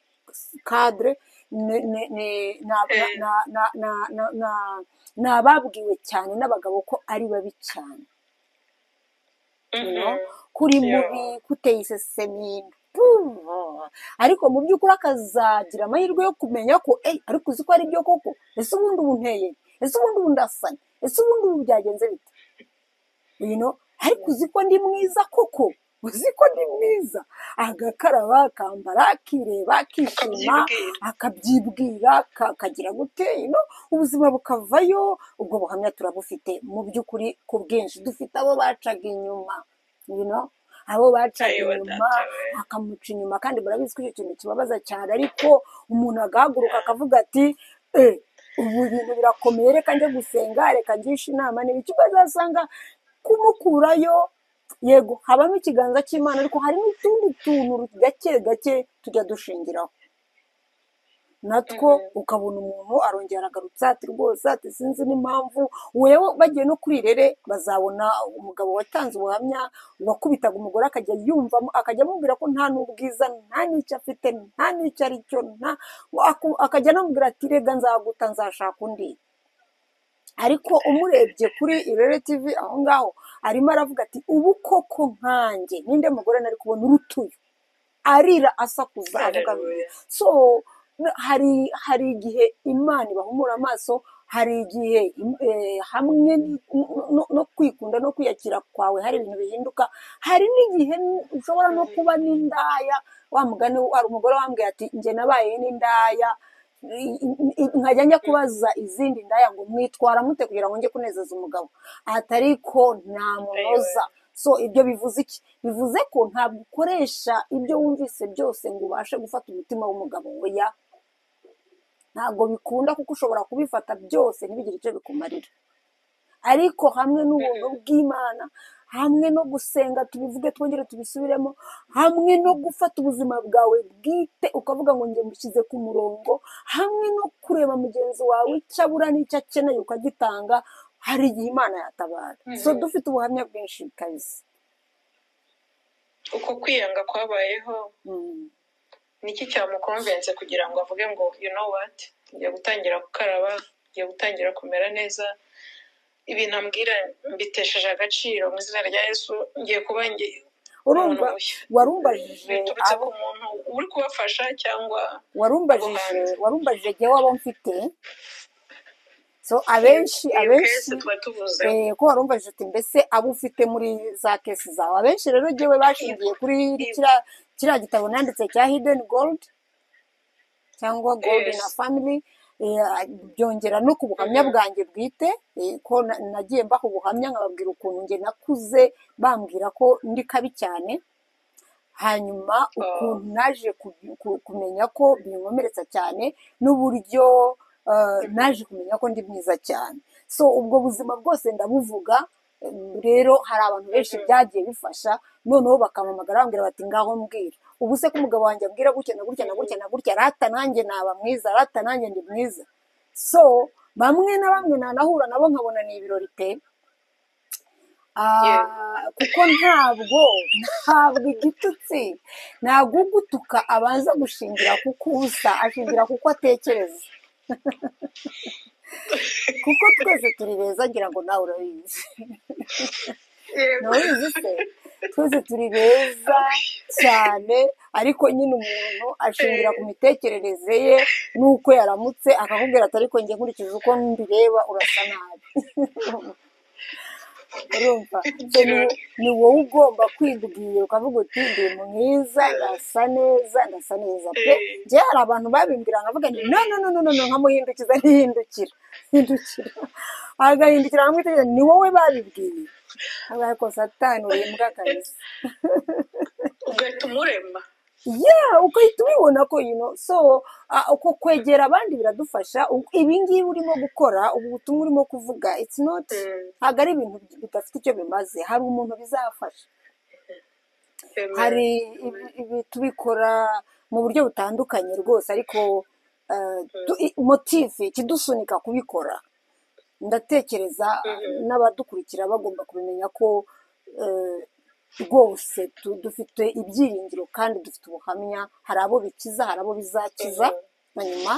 kadire ni- ni- ni- na- na- Eh, na- na- na- na- na- ni ababwiwe cyane n'abagabo ko ari babi cyane you mhm, know ko uri yo, mubi ko uteye isesemi puh, ariko mu by'ukuri akazagira amahirwe yo kumenya ko "Ey, ariko uzi ko ari byo koko ese ubundi ubu nteye ese ubundi ubu ndasanye ese ubundi ubu byagenze bite you know ariko uzi ko ndi mwiza koko uzi ko ndi mwiza agakaraba akambara akireba akishima ukabyibwira akabyibwira ka- kagira gute you know, ubuzima bukavayo ubwo buhamya turabufite mu by'ukuri ku bwinshi dufite abo bacaga inyuma you know, abo bacaga ayiwa inyuma data we bakamuca inyuma kandi barabizi ko icyo kintu kibabaza cyane ariko umuntu agahaguruka akavuga ati e ubu bintu birakomeye reka njye gusenga reka ngishe inama n'ibiki bazasanga kumukurayo yego habamo ikiganza cy'imana ariko hari n'utundi tuntu gake gake tujya dushingiraho natwo Mhm, ukabona umuntu arongera aragarutse ati rwose ati sinzi n'impamvu wewe bagiye no kuri rere bazabona umugabo watanze ubuhamya wakubitaga umugore akajya yumva akajya amubwira ko nta n'ubwiza nta n'icyo afite nta n'icyo ari cyo nta aku- akajya anamubwira ati rega nzaguta nzashaka undi ariko umurebye kuri irere tivi aho ngaho arimo aravuga ati ubu koko nkanjye ninde mugore nari kubona urutuye arira asakuza avuga bibi haleluya so n- hari hari igihe imana ibahumura amaso hari igihe im- eh, hamwe n- no no kwikunda no kwiyakira kwawe hari ibintu bihinduka hari n'igihe n- ushobora no kuba n'indaya wa mugani hari umugore wambwiye ati njye nabaye n'indaya i- i- i- nkajya njya kubaza izindi ndaya ngo mwitwara mute kugira ngo njye kunezeza umugabo atari ko ayiwa ntamunoza so ibyo bivuze iki bivuze ko ntabwo ukoresha ibyo wumvise byose ngo ubashe gufata umutima w'umugabo oya ntabwo bikunda kuko ushobora kubifata byose ntibigire icyo bikumarira ariko hamwe n'ubuntu bw'imana hamwe no gusenga tubivuge twongere tubisubiremo hamwe no gufata ubuzima bwawe bwite ukavuga ngo njye mushyize ku murongo hamwe no kureba mugenzi wawe icyo abura n'icyo akeneye ukagitanga hari igihe imana yatabara so Mhm. dufite ubuhamya bwinshi kabisa uko kwiyanga kwabayeho Mm. niki cyamukonvense kugira ngo avuge ngo you know what ngiye gutangira gukaraba ngiye gutangira kumera neza ibintu ambwira mbitesheje agaciro mu izina rya yesu ngiye kuba ngi- umuntu urumva mushya warumbajije biturutse abo ku muntu uri kubafasha cyangwa abo warumbajije hanze warumbajije jyewe abo mfite so abenshi iyo kesi abenshi tuba tuvuzeho eh, ko warumbajije uti mbese abo ufite muri za kesi zawe abenshi rero jyewe bashingiye kuri Ibu- kiriya kiriya gitabo nanditse cya hidden gold cyangwa golden yes family eh, byongera no ku buhamya Mhm. bwanjye bwite eh, ko na- nagiye mbaha ubuhamya nkababwira ukuntu njye nakuze bambwira ko ndi kabi cyane hanyuma Oh, ukuntu naje ku- ku- kumenya ko binkomeretsa cyane n'uburyo eh, mhm. naje kumenya ko ndi mwiza cyane so ubwo buzima bwose ndabuvuga em, rero hari abantu benshi Mhm. byagiye bifasha noneho bakampamagara bambwira bati ngaho mbwira ubu se ko umugabo wanjye ambwira gutya na gutya na Mhm. gutya na gutya rata nanjye naba mwiza rata nanjye ndi mwiza so bamwe na bamwe nanahura nabo nkabona ni ibirori pe Yeah. Ah, kuko ntabwo ntabwo igitutsi ntabwo ugutuka abanza gushingira ku kusa ashingira kuko atekereza kuko twese turi beza ngira ngo nawe urabizi Yego. ntabizi se twese turi beza cyane ariko nyine umuntu ashingira ku Eh, mitekerereze ye n'uko yaramutse akakubwira ati ariko njye nkurikije uko mbireba urasa nabi urumva so ni ikirori. ni wowe ugomba kwibwira ukavuga uti ndi mwiza ndasa neza ndasa neza pe Eh, njye hari abantu babimbwira nkavuga nti no no no no no no nkamuhindukiza ntihindukira hindukira agahindukira nkamwitegereza ni wowe babibwiye abaye ko satani urimbwa kabisa ugahita umurema yeah ugahita ubibona ko you know so ah, uko kwegera abandi biradufasha U- ibi ngibi urimo gukora ubu butumwa urimo kuvuga it's not Mm. ntabwo ari ibintu bidafite icyo bimaze hari umuntu bizafasha hari ibi tubikora mu buryo butandukanye rwose ariko motive ikidusunika kubikora ndatekereza n'abadukurikira bagomba kumenya ko rwose dufite ibyiringiro kandi dufite ubuhamya hari abo bikiza hari abo bizakiza hanyuma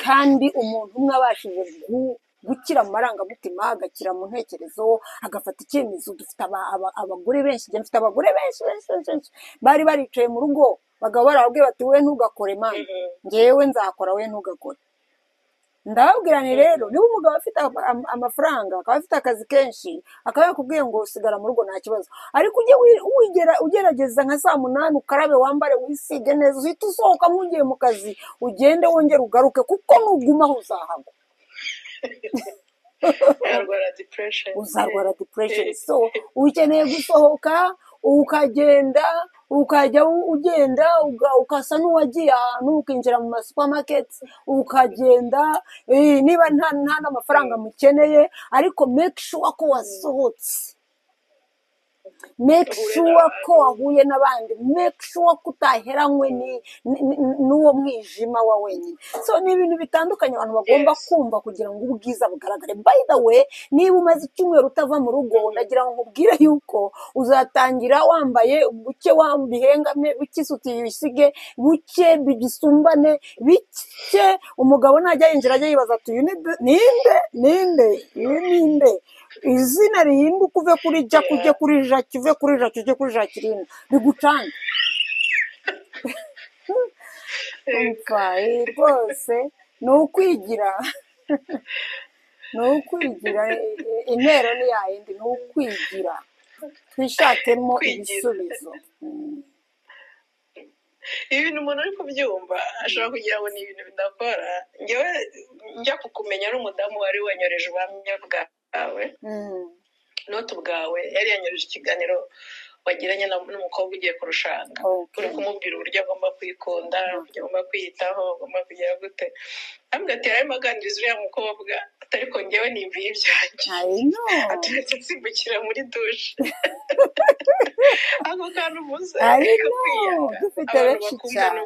kandi umuntu umwe abashije gukira mu marangamutima agakira mu ntekerezo agafata icyemezo dufite abagore benshi dufite abagore benshi benshi bari baricaye mu rugo bagabo barababwira bati we ntugakore mani ngewe nzakora we ntugakore ndababwirane rero niba umugabo afite amafaranga akaba afite akazi kenshi akaba yakubwiye ngo usigara mu rugo nta kibazo ariko ujye ugerageza nka saa munani ukarabe wambare wisige neza uhita usohoka mugiye mu kazi ugende wongere ugaruke kuko nugumaho uzahagwa uzarwara depression so ukeneye gusohoka ukagenda ukajya ugenda ukasa n'uwagiye ahantu ukinjira mu masupamaketi ukagenda niba nta n'amafaranga mukeneye ariko make sure ko wasohotse make sure ko wahuye n'abandi make sure ko utaheranywe n'uwo mwijima wa wenyine so ni ibintu bitandukanye abantu bagomba kumva kugira ngo ubwiza bugaragare by the way niba umaze icyumweru utava mu rugo ndagira ngo nkubwire yuko uzatangira wambaye buke bihengame buke isuti yisige buke bigisumbane bike umugabo najya yinjira ajya yibaza ati uyu ninde ninde uyu ninde izina rihinduka uve kuri jaki ujye kuri jaki uve kuri jaki ujye kuri jakirine rigucange rwose ni ukwigira ni ukwigira intero ni yayindi ni ukwigira twishakemo ibisubizo ibi bintu umuntu uri kubyumva ashobora kugira ngo ni ibintu bidakora ngewe njya kukumenya n'umudamu wari wanyoreje ubuhamya bwawe bwawe noti bwawe yari yanyoreje ikiganiro wagiranye n'umukobwa ugiye kurushanga uri kumubwira uburyo agomba kwikunda uburyo agomba kwiyitaho agomba kugira gute ntabwo ati yarimo aganiriza uriya mukobwa atari kongewe nimbiye ibyanjye aturetse nsimbukira muri dushe ako kantu muze dufite benshi cyane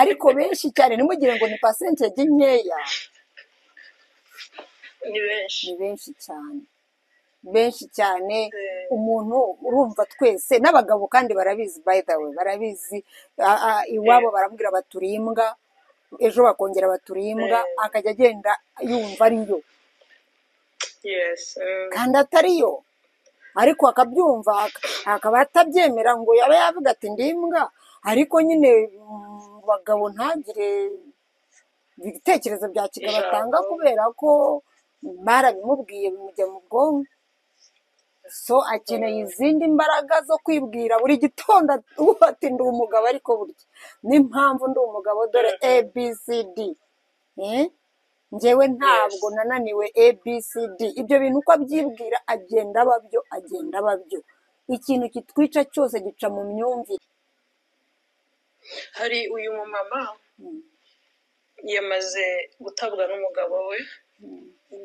ariko benshi cyane ntimugire ngo ni pasentege nkeya ni benshi ni benshi cyane benshi cyane umuntu urumva twese n'abagabo kandi barabizi by the way barabizi iwabo barambwira baturi imbwa ejo bakongera baturi imbwa akajya agenda yumva ariyo kandi atariyo ariko akabyumva akaba atabyemera ngo yaba yavuga ati ndi imbwa ariko nyine bagabo ntagire ibitekerezo bya kigabo atanga kubera ko barabimubwiye bimujya mu bwonko so akeneye izindi mbaraga zo kwibwira buri gitondo ati ndi umugabo ariko burya n'impamvu ndi umugabo dore abcd ngewe ntabwo nananiwe abcd ibyo bintu uko abyibwira agenda ababyo agenda ababyo ikintu kitwica cyose gica mu myumvire hari uyu mumama yamaze gutabwa n'umugabo we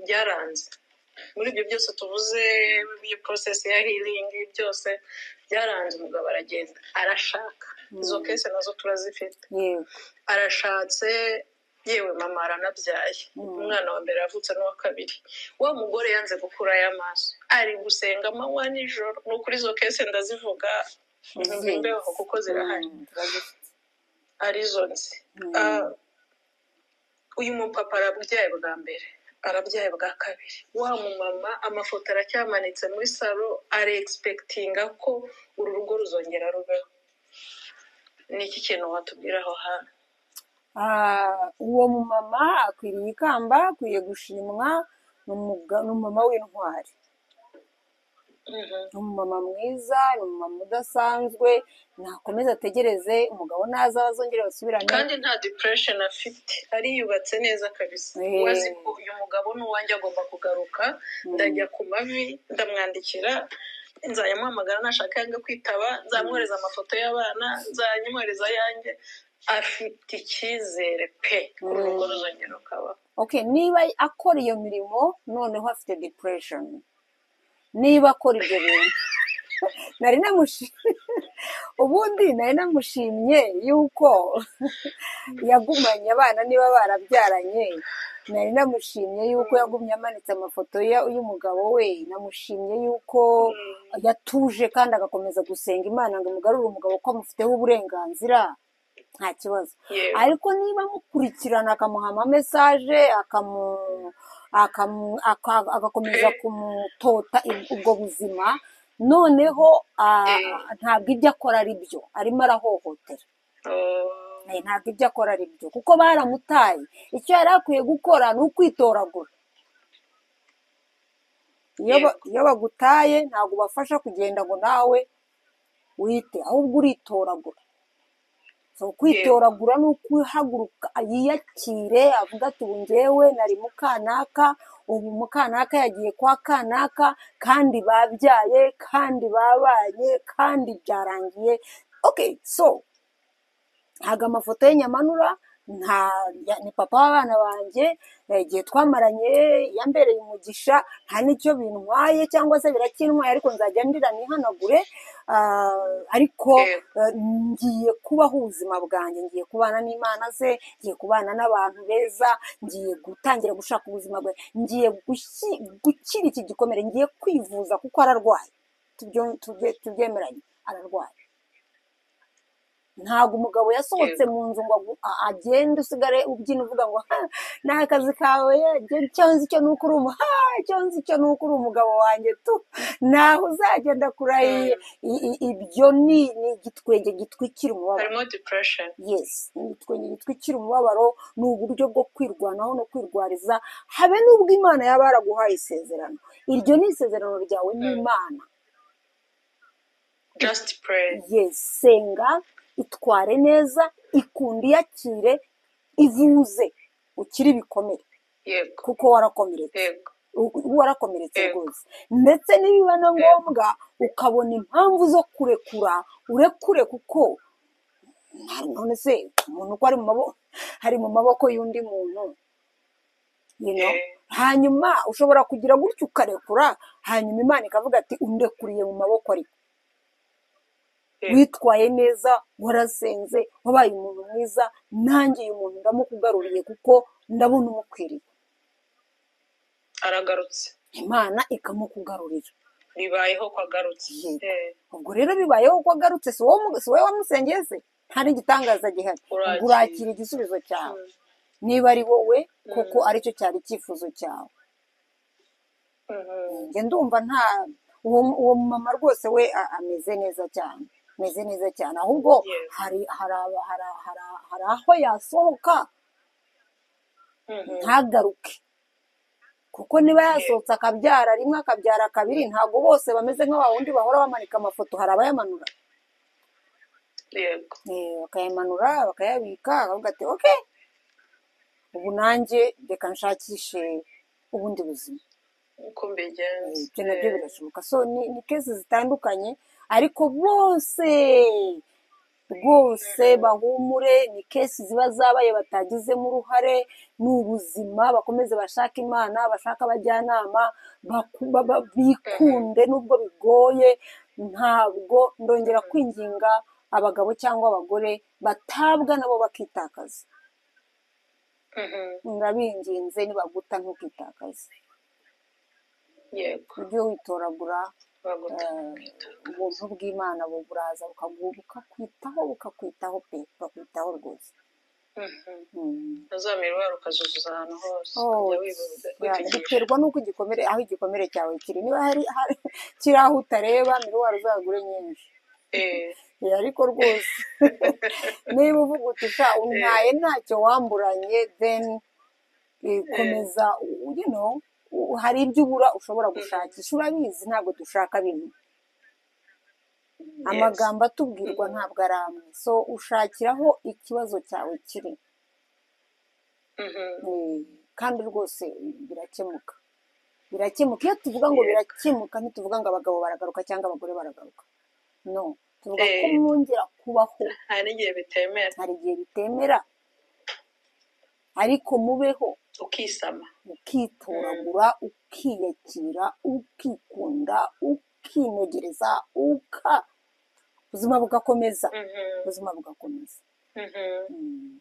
byaranze muri ibyo byose tuvuze iyo porosesi ya hiringi byose byaranze umugabo aragenda arashaka izo kese nazo turazifite arashatse yewe mama aranabyaye umwana wa mbere yavutse n'uwa kabiri wa mugore yanze gukurayo amaso ari gusenga amanywa nijoro ni ukuri izo kese ndazivuga imbeho kuko zirahari arizo nzi uyu mupapa arabyaye bwa mbere arabyaye bwa kabiri wa mumama amafoto aracyamanitse muri salo ari egisepegitinga ko uru rugo ruzongera rubeho ni iki kintu watubwira aho hantu uwo mumama akwiriye ikamba akwiye gushimwa ni umumama w'intwari ni umumama mwiza ni umumama udasanzwe ntakomeza ategereze umugabo naza bazongere basubirane kandi nta depuresheni afite ariyubatse neza kabisa wazi ko uyu mugabo ni uwanjye agomba kugaruka ndajya ku mavi ndamwandikira nzayamuhamagara nashaka yanga kwitaba nzamwohereza amafoto y'abana nzanyohereza ayanjye afite icyizere pe uru rugo ruzongera rukabaho niba akora iyo mirimo noneho afite depuresheni niba akora ibyo bintu nari namushimye ubundi nari namushimye yuko yagumanye abana niba barabyaranye nari namushimye yuko yagumye amanitse amafoto y'umugabo we namushimye yuko yatuje kandi agakomeza gusenga imana ngo imugarure umugabo ko amufiteho uburenganzira nta kibazo ariko niba amukurikirana akamuha mesaje agakomeza kumutota ubwo buzima noneho ntabwo ibyo akora ari byo arimo arahohotera ntabwo ibyo akora ari byo kuko baramutaye icyo yari akwiye gukora ni ukwitoragura iyo bagutaye ntabwo ubafasha kugenda ngo nawe wite ahubwo uritoragura kwitoragura ni ukuhaguruka yiyakire avuga ati ubu ngewe nari mukanaka ubu mukanaka yagiye kwa kanaka kandi babyaye kandi babaye kandi byarangiye oke so ntabwo amafoto y'inyamanura ni papa w'abana banjye igihe twamaranye yambereye umugisha nta n'icyo bintwaye cyangwa se birakinwaye ariko nzajya ndira nihanagure ariko ngiye kubaho ubuzima bwanjye ngiye kubana n'imana ze ngiye kubana n'abantu beza ngiye gutangira gushaka ubuzima bwe ngiye gukira iki gikomere ngiye kwivuza kuko ararwaye tubyemeranye ararwaye ntabwo umugabo yasohotse mu nzu ngo agende usigare ubyina uvuga ngo ni akazi kawe icyo nzi cyo ni uko uri umuha icyo nzi cyo ni uko uri umugabo wanjye tu ntaho uzagenda kurahiye ibyo ni igitwenge gitwikira umubabaro harimo depression yesi igitwenge gitwikira umubabaro ni uburyo bwo kwirwanaho no kwirwariza habe n'ubwo imana yaba yaraguhaye isezerano iryo ni isezerano ryawe n'imana just pray yesi senga itware neza ikunde iyakire ivuze ukiri bikomere kuko warakomeretse warakomeretse rwose ndetse niba na ngombwa ukabona impamvu zo kurekura urekure kuko none se umuntu uko ari mu maboko y'undi muntu hanyuma ushobora kugira gutya ukarekura hanyuma imana ikavuga ati undekuriye mu maboko ariko witwaye neza warasenze wabaye umuntu mwiza ntangeye umuntu ndamukugaruriye kuko ndabona umukwiriye aragarutse imana ikamukugarurira bibayeho ko agarutse ubwo rero bibayeho ko agarutse si wowe wamusengeye se hari igitangaza gihari urakira igisubizo cyawe niba ari wowe kuko aricyo cyari icyifuzo cyawe ndumva nta uwo mumama rwose we ameze neza cyane ameze neza cyane ahubwo hari aho yasohoka ntagaruke kuko niba yasohotse akabyara rimwe akabyara kabiri ntabwo bose bameze nk'aba wundi bahora bamanika amafoto hari abayamanura bakayamanura bakayabika bakavuga ati oke ubu nanjye reka nshakishe ubundi buzima ibyo nabyo birashoboka so ni kesi zitandukanye ariko bose rwose bahumure ni kesi ziba zabaye batagizemo uruhare ni ubuzima bakomeze bashaka imana bashaka abajyanama bikunde n'ubwo bigoye ntabwo ndongera kwinginga abagabo cyangwa abagore batabwa nabo bakitakaza ndabinginze nibaguta ntukitakaze ujye witoragura ubuntu bw'imana buraza bukakwitaho bukakwitaho pe bukakwitaho rwose uzamirwa ukazuzuza ahantu hose biterwa n'uko igikomere aho igikomere cyawe kiri niba kiri aho utareba miruwari uzagure nyinshi ariko rwose niba uvuga utisha untaye ntacyo wamburanye deni komeza urino hari ibyo ubura ushobora gushakisha urabizi ntabwo dushaka bimwe amagambo atubwirwa ntabwo ari amwe so ushakiraho ikibazo cyawe kiri kandi rwose birakemuka birakemuka iyo tuvuga ngo birakemuka ntituvuga ngo abagabo baragaruka cyangwa abagore baragaruka no tuvuga ko mwongera kubaho hari igihe bitemera hari igihe bitemera ariko mubeho ukisama ukitoragura ukiyakira ukikunda ukinogereza uka ubuzima bugakomeza Mhm, ubuzima bugakomeza mhm. Mm,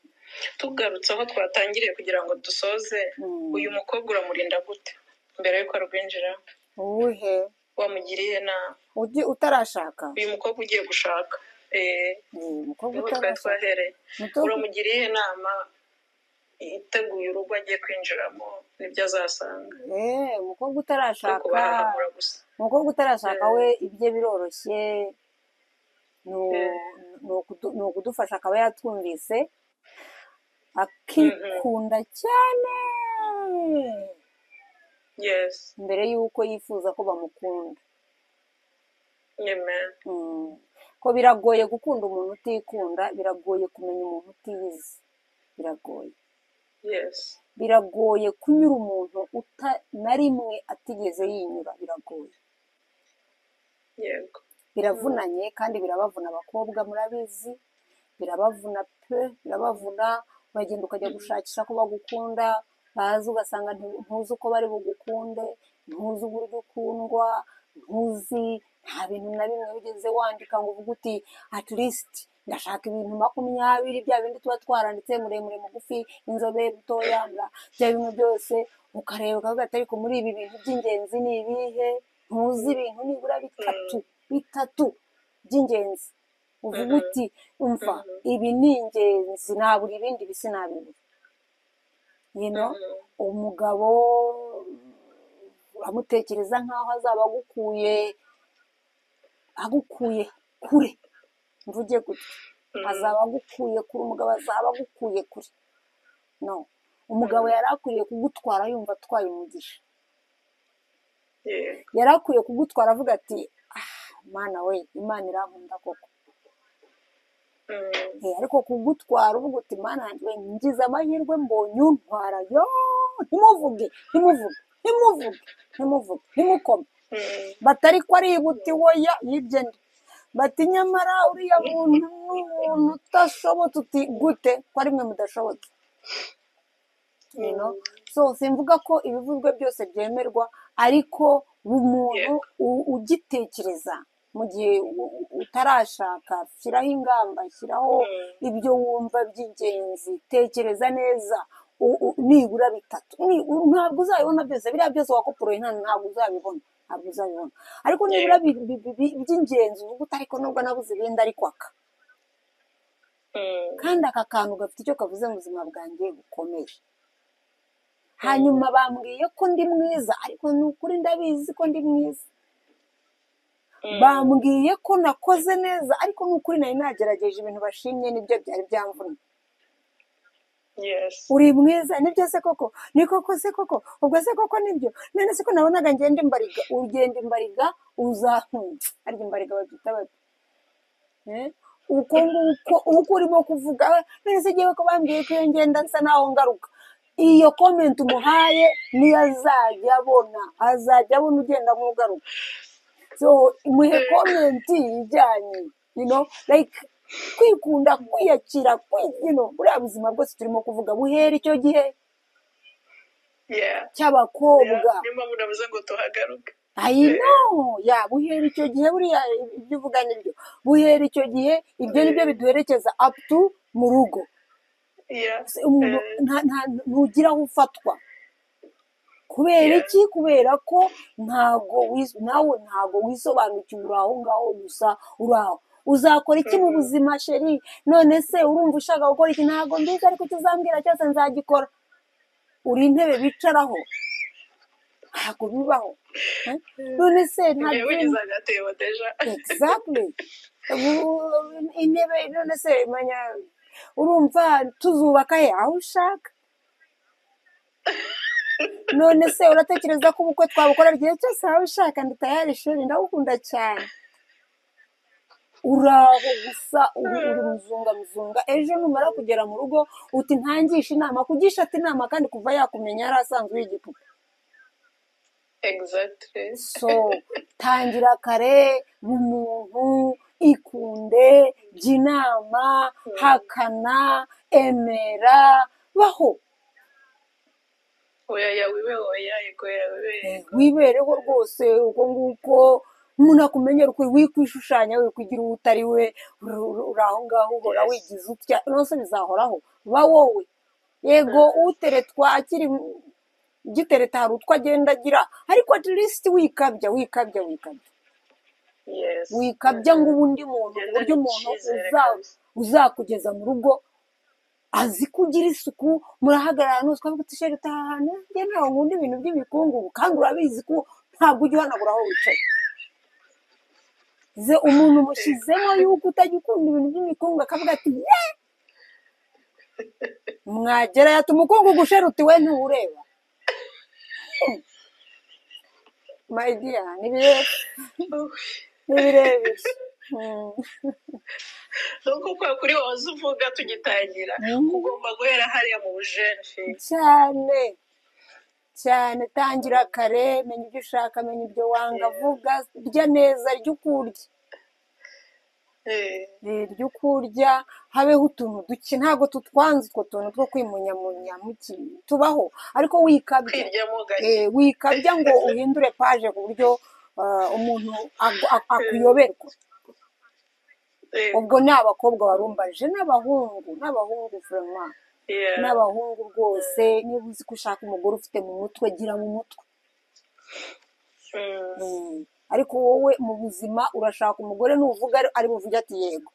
tugarutse aho twatangiriye kugira ngo dusoze mm. uyu mukobwa uramurinda gute mbere y'uko arwinjiramo uwuhe wamugiriye inama ujye utarashaka uyu mukobwa ugiye gushaka eh, Eh, umukobwa niho twari utarashaka twahereye Muto- uramugiriye inama iteguye urugo agiye kwinjiramo nibyo azasanga eh, umukobwa ari utarashaka kubahahamura gusa umukobwa utarashaka Eh. we ibye biroroshye ni u- Eh. ni ukudu- ni ukudufasha akaba yatwumvise akikunda cyane yes mbere y'uko yifuza ko bamukunda amen Mm. ko biragoye gukunda umuntu utikunda biragoye kumenya umuntu utiyizi biragoye yes biragoye kunyura umuntu uta na rimwe atigeze yinyura biragoye yego biravunanye kandi birabavuna abakobwa murabizi birabavuna pe birabavuna uragenda ukajya gushakisha ko bagukunda baza ugasanga nti- ntuzi uko bari bugukunde ntuzi uburyo ukundwa ntuzi nta bintu na bimwe wigeze wandika ngo uvuge uti at least ndashaka ibintu makumyabiri bya bindi tuba twaranditse muremure mugufi inzobe butoya bla- bya bimwe byose ukareba ukavuga ati ariko muri ibi bintu by'ingenzi ni ibihe ntuzi ibintu nibura bitatu bitatu by'ingenzi uvuga Mhm. uti umva Mhm. ibi ni ingenzi nabura ibindi bisi nabibura you know Mhm. umugabo uramutekereza nk'aho azaba agukuye agukuye kure mvuge gutya Mhm. azaba agukuye kure umugabo azaba agukuye kure no umugabo Mhm. yari akwiriye kugutwara yumva atwaye umugisha yego yari akwiye kugutwara avuga ati ah mana we imana irankunda koko Mhm. Eh, ariko kugutwara uvuga uti mana yanjye we ngize amahirwe mbonye untwara yo ntimuvuge ntimuvuge ntimuvuge ntimuvuge ntimukome Mhm. batari ko ari ibuti woya yibye nda bati nyamara uriya muntu ni umuntu udashobotse uti gute ko ari mwe mudashobotse you know so simvuga ko ibivuzwe byose byemerwa ariko umuntu Yego. u- ugitekereza mu gihe u- u- utarashaka shyiraho ingamba shyiraho Mhm. ibyo wumva by'ingenzi tekereza neza u- u- nibura bitatu Ni- u- ntabwo uzabibona byose biriya byose wakoporoye nta- ntabwo uzabibona ntabwo uzabibona ariko nibura bi- bi- bi- bi- by'ingenzi uvuga uti ariko nubwo nabuze ibindi ariko aka Mhm. kandi aka kantu gafite icyo kavuze mu buzima bwanjye bukomeye hanyuma bambwiye ko ndi mwiza ariko ni ukuri ndabizi ko ndi mwiza Mhm. bambwiye ko nakoze neza ariko ni ukuri nari nagerageje ibintu bashimye nibyo byari byamvuna yes uri mwiza nibyo se koko ni koko se koko ubwo se koko nibyo none se ko nabonaga ngenda imbariga ugenda imbariga uzahunze arya imbariga babyita bati Eh, uko nguko uko urimo kuvuga eh, none se ngewe ko bambwiye ko iyo ngenda nsa naho ngaruka iyo komenti umuhaye niyo azajya abona azajya abona ugenda mugaruka so muhe komenti ijyanye you know like kwikunda kwiyakira kwi- you know buriya buzima bwose turimo kuvuga buhera icyo gihe yeah cy'abakobwa niyo mpamvu navuze ngo tuhagaruke ayi no ya buhera icyo gihe buriya ibyo uvuga nibyo buhera icyo gihe ibyo nibyo biduherekeza up to mu rugo yeah Se- umuntu Eh, nta- nta- ntugira aho ufatwa kubera Yeah. iki kubera ko ntago wis- nawe ntago wisobanukiwe uri aho ngaho gusa uri aho uzakora iki mu Mhm. buzima sheri none se urumva ushaka gukora iki ntago mbizi ariko icyo uzambwira cyose nzagikora uri intebe bicaraho ntago bibaho Eh? none se nta ngewe dream ngize agatebo deja exactly Ubu- intebe none se manya urumva tuzubaka he aho ushaka none se uratekereza ko ubukwe twabukora igihe cyose waba ushaka ndi tayari sheri ndagukunda cyane uraho gusa uri uri muzunga muzunga ejo numara kugera mu rugo uti ntangisha inama kugishata inama kandi kuva yakumenya yari asanzwe y'igipupe exactly so tangira kare mu muntu ikunde jya inama hakana emera baho oya ya wibe oya yego ya wibe yego wibereho rwose uko nguko umuntu akumenyera uko wikwishushanya we kugira uwo utari we uri aho ngaho uhora Yes. wigize utya rwose bizahoraho ba wowe yego uteretwa akiri gitereta hari utwo agenda agira ariko at least wikabya wikabya wikabya yes wikabya ngo ubundi muntu ku buryo umuntu uza- uzakugeza mu rugo azi kugira isuku murahagarara ntuzi twavuga ati sheri utaha ahantu njye ntawe nkunda ibintu by'ibikungugu kandi urabizi ko ntabwo ujya uhanagura aho wicaye ze umuntu umushyizemo yuko utajya ukunda ibintu by'imikungu akavuga ati ye mwagera yata umukungugu sheri uti we ntuwureba my dear ni bire- ni birebire Mm. nuko kwa kuri wahoze uvuga tugitangira Mm. ugomba guhera hariya mu bujenshi cyane cyane tangira kare menya ibyo ushaka menya ibyo wanga vuga rya neza rya uko urya Eh, rya uko urya habeho utuntu duke ntabwo tutwanze utwo tuntu two kwimunyamunya mu ki- tubaho ariko wikabya kwiryamo gake eh, wikabya ngo uhindure paje ku buryo ah, umuntu agu- ak- akuyoberwa Eh, ubwo ni abakobwa warumbaje n'abahungu n'abahungu furema yeah. n'abahungu rwose niba uzi ko ushaka umugore ufite mu mutwe gira mu mutwe Mm, Mm. ariko wowe mu buzima urashaka umugore nuvuga ari- ari buvuge ati yego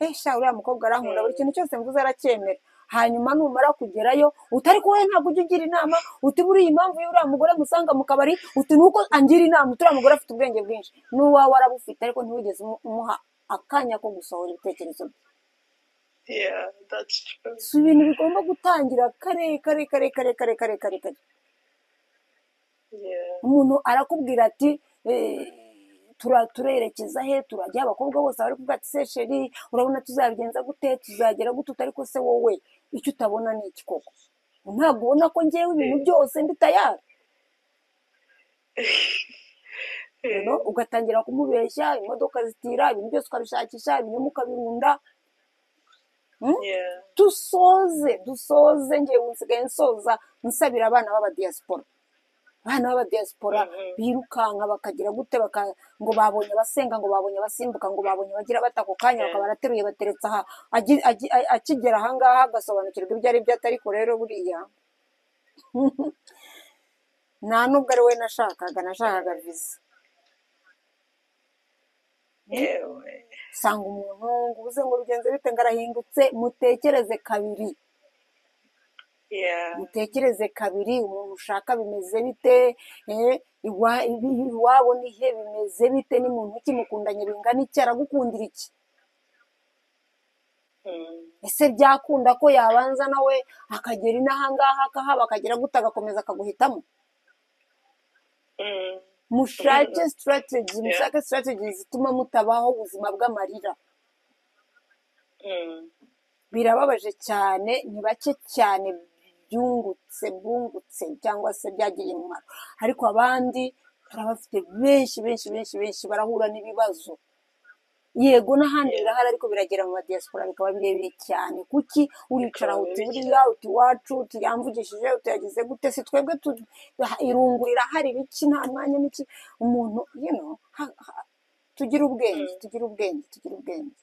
eh sha uriya mukobwa arankunda buri kintu cyose mvuze aracyemera hanyuma numara kugerayo utari ko wowe ntabwo ujya ugira inama uti buriya impamvu y'uriya mugore musanga mu kabari uti nuko angira inama uti uriya mugore afite ubwenge bwinshi n'uwawe arabufite ariko ntiwigeze umu- umuha akanya ko gusohora ibitekerezo bye yeah, that's true. si ibintu bigomba gutangira kare kare kare kare kare kare kare kare Yeah. umuntu arakubwira ati eh, tura- turerekeza he turajya abakobwa bose bari kuvuga ati se sheri urabona tuzabigenza gute tuzagera gute uti ariko se wowe icyo utabona ni iki koko ntabwo ubona ko ngewe ibintu byose ndi tayari you know, Eh, ugatangira kumubeshya imodoka zitira ibintu byose ukabishakisha ibinyoma ukabirunda Mm? yeah. dusoze dusoze ngewe nsigaye nsoza nsabira abana b'abadiyasipora abana b'abadiyasipora Mhm. birukanka bakagira gute baka- ngo babonye abasenga ngo babonye abasimbuka ngo babonye abagira bata ako kanya bakaba barateruye bateretse aha agi- agi- a- akigera ahangaha agasobanukirwa ibyo ari byo atariko rero buriya nta n'ubwo ari we nashakaga nashakaga viza yewe usanga umuntu ngo ubuze ngo rugenze bite ngo arahindutse mutekereze kabiri yeah. mutekereze kabiri umuntu ushaka bimeze bite eh, iwa- ibi- iwabo ni he bimeze bite ni muntu ki mukundanye bingana iki aragukundira iki Mm. ese byakunda ko yabanza nawe akagera inahangaha akahaba akagera gute agakomeza akaguhitamo Mm. mushake sitarateji Yeah. mushake sitarateji zituma mutabaho ubuzima bw'amarira Mm. birababaje cyane ni bake cyane byungutse bwungutse cyangwa se byagiriye umumaro ariko abandi hari abafite benshi benshi benshi benshi barahura n'ibibazo yego n'ahandi Yeah. birahari ariko biragera mu madiyasipora bikaba birebire cyane kuki uricara Bikaba uti bibi buriya cyane. uti iwacu uti yamvugishije uti yagize gute si twebwe tu- irungu rirahari biki nta mwanya n'iki umuntu you know, ha- ha- tugire ubwenge Mm. tugire ubwenge tugire ubwenge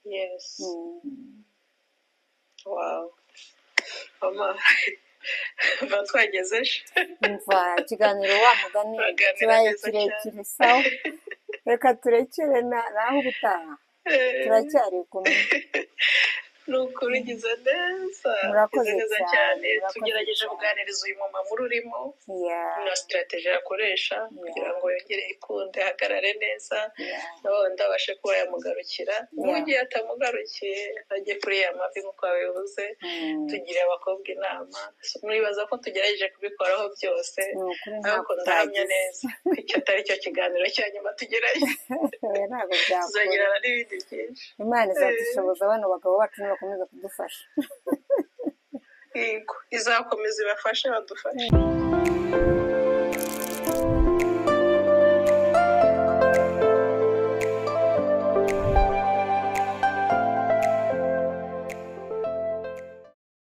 Yes. Mm. Wow. Mama, batwagezeje umva ikiganiro wa mugani baganira kibaye neza cyane kirekire sawa reka turekere na- naho ubutaha Eh, turacyari kumwe ni ukuri ugize neza ugize murakoze neza cyane cyane murakoze tugerageje cyane kuganiriza uyu mumama ururimo ya na sitarateji yakoresha kugira ya ngo yongere yikunde ahagarare neza ya na wundi abashe kuba yamugarukira ya n'ugiye atamugarukiye ajye kuri ya mavi nk'uko wabivuze Mm. tugire abakobwa inama mwibaza ko tugerageje kubikoraho byose ni ukuri ariko ntabwo ndahamya byagize neza ko icyo atari cyo kiganiro cya nyuma tugerayo oya ntabwo byakora tuzagirana n'ibindi byinshi imana Eh, izadushoboza bano bagabo bacu nibakomeza kudufasha yego izakomeza ibafashe badufashe